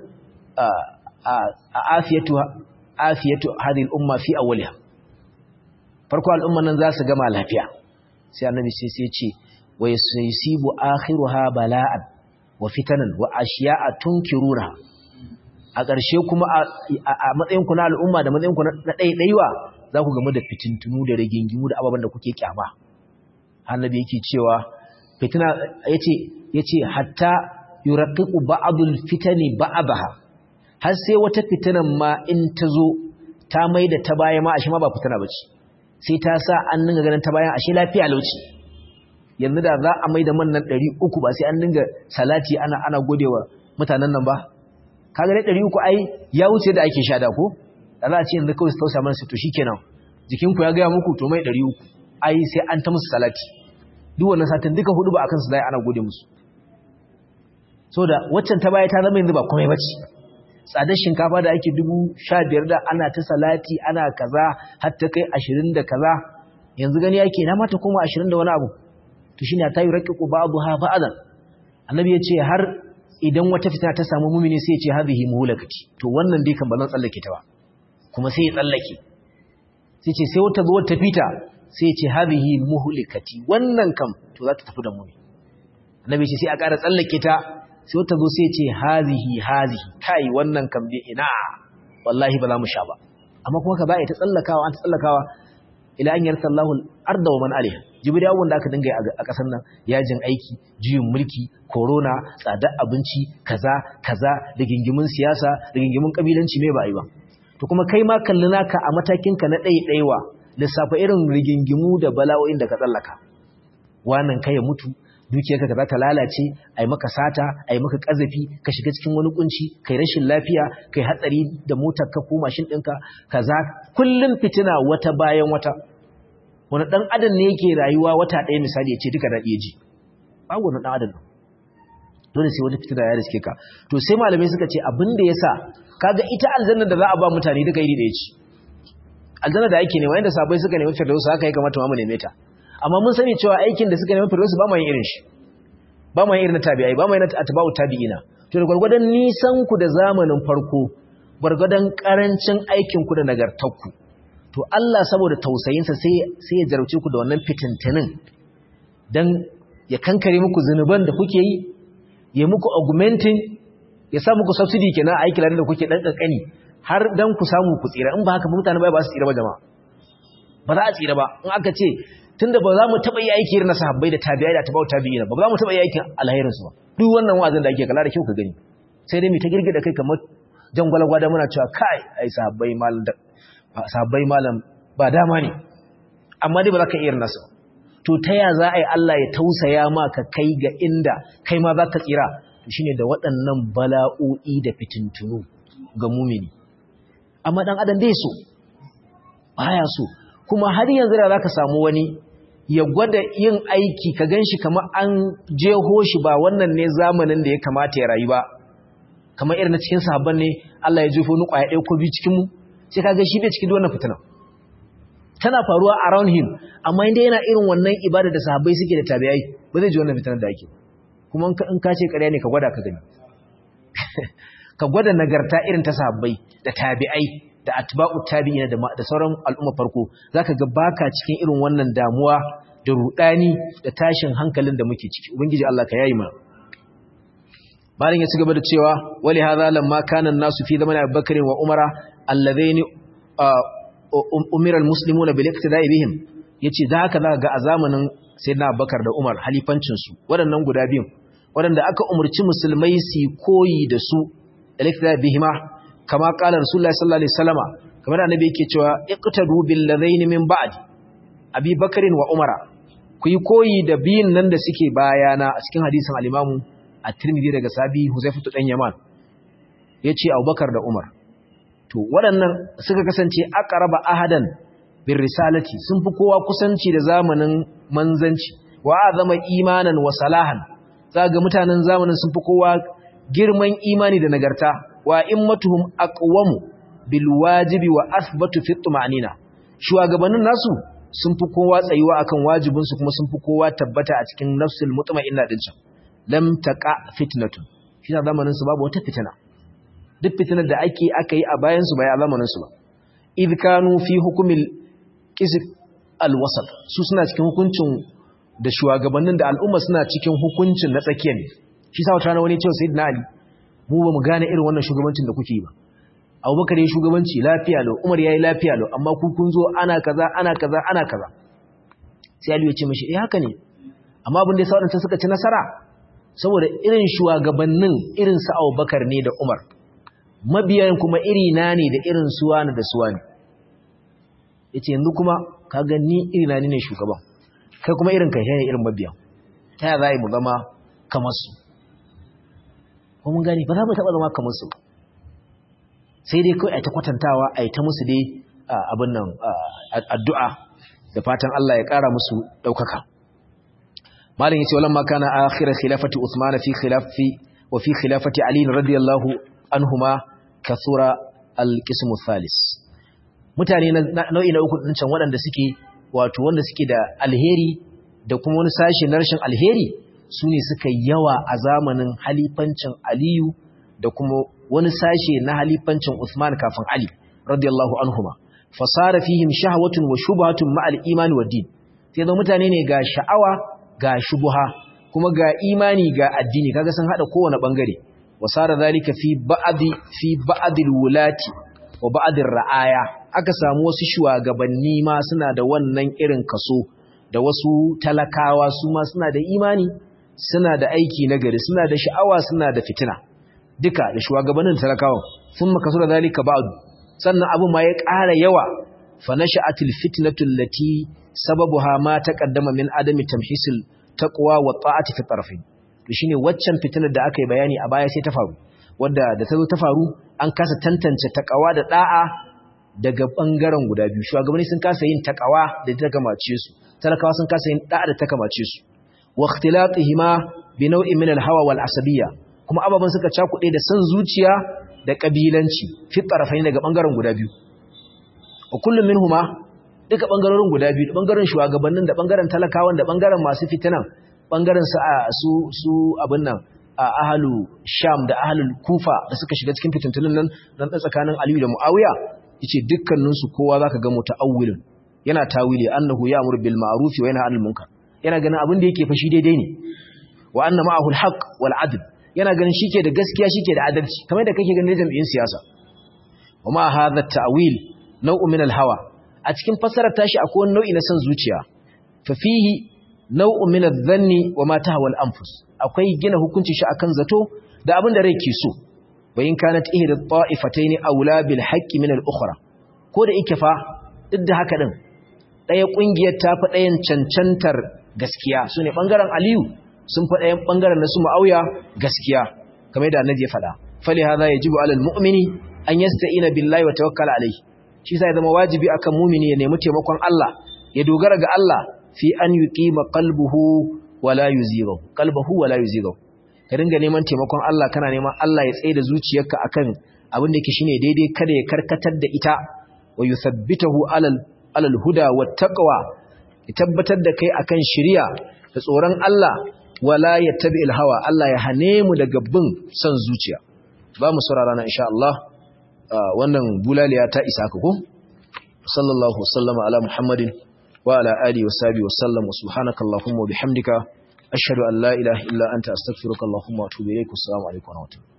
a afiyatu afiyatu hadhihi al-umma fi awwaliha farkon al'umman nan za su gama lafiya sai annabi sai sai ce wa yusibu akhiruha bala'an wa fitanan wa ashiya'a tunkiruna a ƙarshe kuma a matsayin ku na al'umma da matsayin ku na ɗaiɗaiwa za ku gamu da fitintunu da rigingimu da ababen da kuke kyama annabi yake cewa fitina yace yace hatta yuraqiqu ba'dul fitani ba'daha har sai wata fitinan ma in ta zo ta maida ta baya ma ashe ma ba fitina bace sai ta sa an dinga ganin ta bayan ashe lafiya lauci yanzu da za a maida man nan 300 ba sai an dinga salati ana ana godewa mutanen nan ba kaga dai 300 ai ya wuce da ake sha da ko da za a ce yanzu kawai su tausa mana su to shikenan jikinku ya gaya muku to mai 300 ai sai an ta musu salati duk wannan satin duka hudu ba akan su dai ana gode musu so da waccan ta baya ta zama yanzu ba komai bace tsadar shinkafa da ake dubu sha biyar da ana ta salati ana kaza har ta kai ashirin da kaza yanzu gani yake na mata kuma ashirin da wani abu to shine ta yi raƙiƙu ba'adu ha ba'adan annabi ya ce har idan wata fitina ta samu mumini sai ya ce hadhihi muhlakati to wannan dai kan ba zan tsallake ta ba kuma sai ya tsallake sai ce sai wata zo ta fita sai ya ce hadhihi muhlikati wannan kam to za ta tafi da mu ne annabi ce sai a ƙara tsallake ta sai wata zo sai ce hazihi hazihi kai wannan kan bi ina wallahi ba za mu sha ba amma kuma ka ba ta tsallakawa an tsallakawa ila an yarsa Allahu al-arda wa man alaiha jibril abun da aka dinga a kasar nan yajin aiki juyin mulki corona tsadar abinci kaza kaza da gingimin siyasa da gingimin kabilanci me ba yi ba to kuma kai ma kalli naka a matakin ka na ɗaiɗaiwa lissafa irin rigingimu da bala'o'in da ka tsallaka wannan kai ya mutu dukiyarka ka za ta lalace a yi maka sata a yi maka ƙazafi ka shiga cikin wani kunci kai rashin lafiya kai hatsari da motar ka ko mashin ɗinka kaza kullum fitina wata bayan wata wani ɗan adam ne yake rayuwa wata ɗaya misali ya ce duka daɗi ji babu wani ɗan adam dole sai wani fitina ya riske ka to sai malamai suka ce abin da ya sa kaga ita aljanna da za a ba mutane duka iri ɗaya ce aljanna da ake nema yadda sabai suka nemi firdausu haka ya kamata mu neme ta amma mun sani cewa aikin da suka nemi firdausu ba mu yin irin shi ba mu yin irin na tabi'ai ba mu yin atba'u tabi'ina to da gurgurdan nisan ku da zamanin farko gurgurdan karancin aikin ku da nagartar ku to Allah saboda tausayin sa sai sai ya jarauce ku da wannan fitintinin dan ya kankare muku zanuban da kuke yi ya muku augmenting ya sa muku subsidy kenan a aikin da kuke dan kankani har dan ku samu ku tsira in ba haka mutane ba su tsira ba jama'a ba za a tsira ba in aka ce tunda ba za mu taba yi aiki na sahabbai da tabi'ai da tabi'u tabi'ina ba ba za mu taba yi aikin alherin su ba duk wannan wa'azin da ake kala da kyau ka gani sai dai mu ta girgida kai kamar jangwala gwada muna cewa kai ai sahabbai malam da sahabbai malam ba dama ne amma dai ba za ka iya nasu to ta ya za a yi Allah ya tausaya ma ka kai ga inda kai ma za ka tsira to shine da waɗannan bala'o'i da fitintunu ga mumini amma dan adam bai so baya so kuma har yanzu da zaka samu wani ya gwada yin aiki ka ganshi kamar an jeho shi ba wannan ne zamanin da ya kamata ya rayu ba kamar irin na cikin sahabban ne Allah ya jefo ni kwaya ɗaya ko biyu cikin mu sai kaga shi bai cikin wannan fitina tana faruwa around him amma inda yana irin wannan ibada da sahabbai suke da tabi'ai ba zai ji wannan fitinar da ake kuma in ka ce ƙarya ne ka gwada ka gani ka gwada nagarta irin ta sahabbai da tabi'ai da atba'u tabi'ina da da sauran al'umma farko zaka ga baka cikin irin wannan damuwa da rudani da tashin hankalin da muke ciki ubangiji Allah ka yayi mana bayan ya ci gaba da cewa wali hadha lamma kana an-nasu fi zamani Abubakar wa Umara alladhaini umira al-muslimuna bil iqtida'i bihim yace da haka zaka ga a zamanin sayyidina Abubakar da Umar halifancin su waɗannan guda biyun waɗanda aka umurci musulmai su koyi da su al-iktida bihima kama qala rasulullahi sallallahu alaihi wasallama kamar annabi yake cewa iqtadu bil ladaini min ba'd abi bakarin wa umara ku yi koyi da biyun nan da suke bayana a cikin hadisin al-imamu at-tirmidhi daga sabi huzaifatu dan yaman yace abubakar da umar to waɗannan suka kasance aqraba ahadan bir risalati sun fi kowa kusanci da zamanin manzanci wa azama imanan wa salahan zaga mutanen zamanin sun fi kowa girman imani da nagarta wa immatuhum aqwamu bil wajibi wa athbatu fi tumanina shugabannin nasu sun fi kowa tsayuwa akan wajibin su kuma sun fi kowa tabbata a cikin nafsul mutma'inna din can lam taqa fitnatun shi da zamanin su babu wata fitina duk fitinar da ake aka yi a bayan su bai a zamanin su ba idh kanu fi hukmil qism al wasat su suna cikin hukuncin da shugabannin da al'umma suna cikin hukuncin na tsakiya ne shi sa wata wani cewa sayyidina ali mu ba mu gane irin wannan shugabancin da kuke yi ba abubakar ya shugabanci lafiya lau umar ya yi lafiya lau amma ku kun zo ana kaza ana kaza ana kaza sai aliyu ya ce mashi eh haka ne amma abin da ya sa waɗanda suka ci nasara saboda irin shugabannin irin su abubakar ne da umar mabiyan kuma iri na ne da irin suwa da suwa ne ya ce yanzu kuma ka gani iri na ne shugaban kai kuma irin kai ne irin mabiyan ta yaya za mu zama kamar su ko mun gani ba za mu taɓa zama kamar su sai dai kawai a ta kwatantawa a ta musu dai abin nan addu'a da fatan Allah ya ƙara musu ɗaukaka malin yace walamma kana akhir khilafati Uthman fi khilafi wa fi khilafati Ali radiyallahu anhuma kathura al-qism thalis mutane nau'i na uku din can waɗanda suke wato wanda suke da alheri da kuma wani sashi na rashin alheri su ne suka yawa a zamanin halifancin Aliyu da kuma wani sashe na halifancin Uthman kafin Ali radiyallahu anhuma fasara fihim shahwatun wa shubhatun ma'al imani wa din sai da mutane ne ga sha'awa ga shubha kuma ga imani ga addini kaga sun hada kowane bangare wasara zalika fi ba'di fi ba'dil wulati wa ba'dir ra'aya aka samu wasu shugabanni ma suna da wannan irin kaso da wasu talakawa su ma suna da imani suna da aiki nagari suna da sha'awa suna da fitina duka da shugabannin talakawan sun makasu da zalika ba'du sannan abu ma ya ƙara yawa fa nasha'atil fitnatu allati sababuha ma taqaddama min adami tamhisil taqwa wa ta'ati fi tarfain to shine waccan fitinar da aka yi bayani a baya sai ta faru wanda da ta zo ta faru an kasa tantance taqwa da da'a daga bangaren guda biyu shugabanni sun kasa yin taqwa da ta kamace su talakawa sun kasa yin da'a da ta kamace su wa ikhtilatihima bi naw'in min al-hawa wal asabiyya kuma ababen suka cakuɗe da san zuciya da ƙabilanci fi ƙarfai daga ɓangaren guda biyu a kullum min huma duka ɓangarorin guda biyu ɓangaren shugabannin da ɓangaren talakawan da ɓangaren masu fitinan ɓangaren su su abin nan a ahalu sham da ahalu kufa da suka shiga cikin fitintunin nan nan tsakanin aliyu da mu'awiya yace dukkaninsu kowa zaka ga muta'awwilin yana tawili annahu ya'muru bil ma'ruf wa yanha 'anil munkar yana ganin abin da yake fashi daidai ne wa anna ma'ahu al haqq wal 'adl yana ganin shike da gaskiya shike da adalci kamar da kake ganin jami'in siyasa kuma hadha ta'wil naw'u min al-hawa a cikin fasarar tashi akwai wani nau'i na san zuciya fa fihi naw'u min adh-dhanni wa ma tahwa al-anfus akwai gina hukunci shi akan zato da abin da rai ke so wa in kanat ihda at-ta'ifatayn awla bil haqqi min al-ukhra ko da yake fa duk da haka din daya kungiyar ta fi dayan cancantar gaskiya sune bangaren Aliyu sun faɗa yan ɓangaren na su ma'auya gaskiya kamar da annabi ya faɗa fali hadha yajibu alal mu'mini an yasta'ina billahi wa tawakkala alayhi shi sai zama wajibi akan mu'mini ya nemi taimakon Allah ya dogara ga Allah fi an yuqima qalbuhu wa la yuzighu qalbuhu wa la yuzighu ka dinga neman taimakon Allah kana neman Allah ya tsaye da zuciyarka akan abin da yake shine daidai kada ya karkatar da ita wa yuthabbitahu alal alal huda wat taqwa ya tabbatar da kai akan shari'a da tsoron Allah wala yattabi hawa Allah ya hane mu daga bin son zuciya ba mu saurara na insha Allah wannan bulaliya ta isa ka ko sallallahu wasallama ala muhammadin wa ala alihi wa sahbihi wa sallam wa subhanaka allahumma wa bihamdika ashhadu an la ilaha illa anta astaghfiruka allahumma wa atubu ilaik assalamu alaikum wa rahmatullahi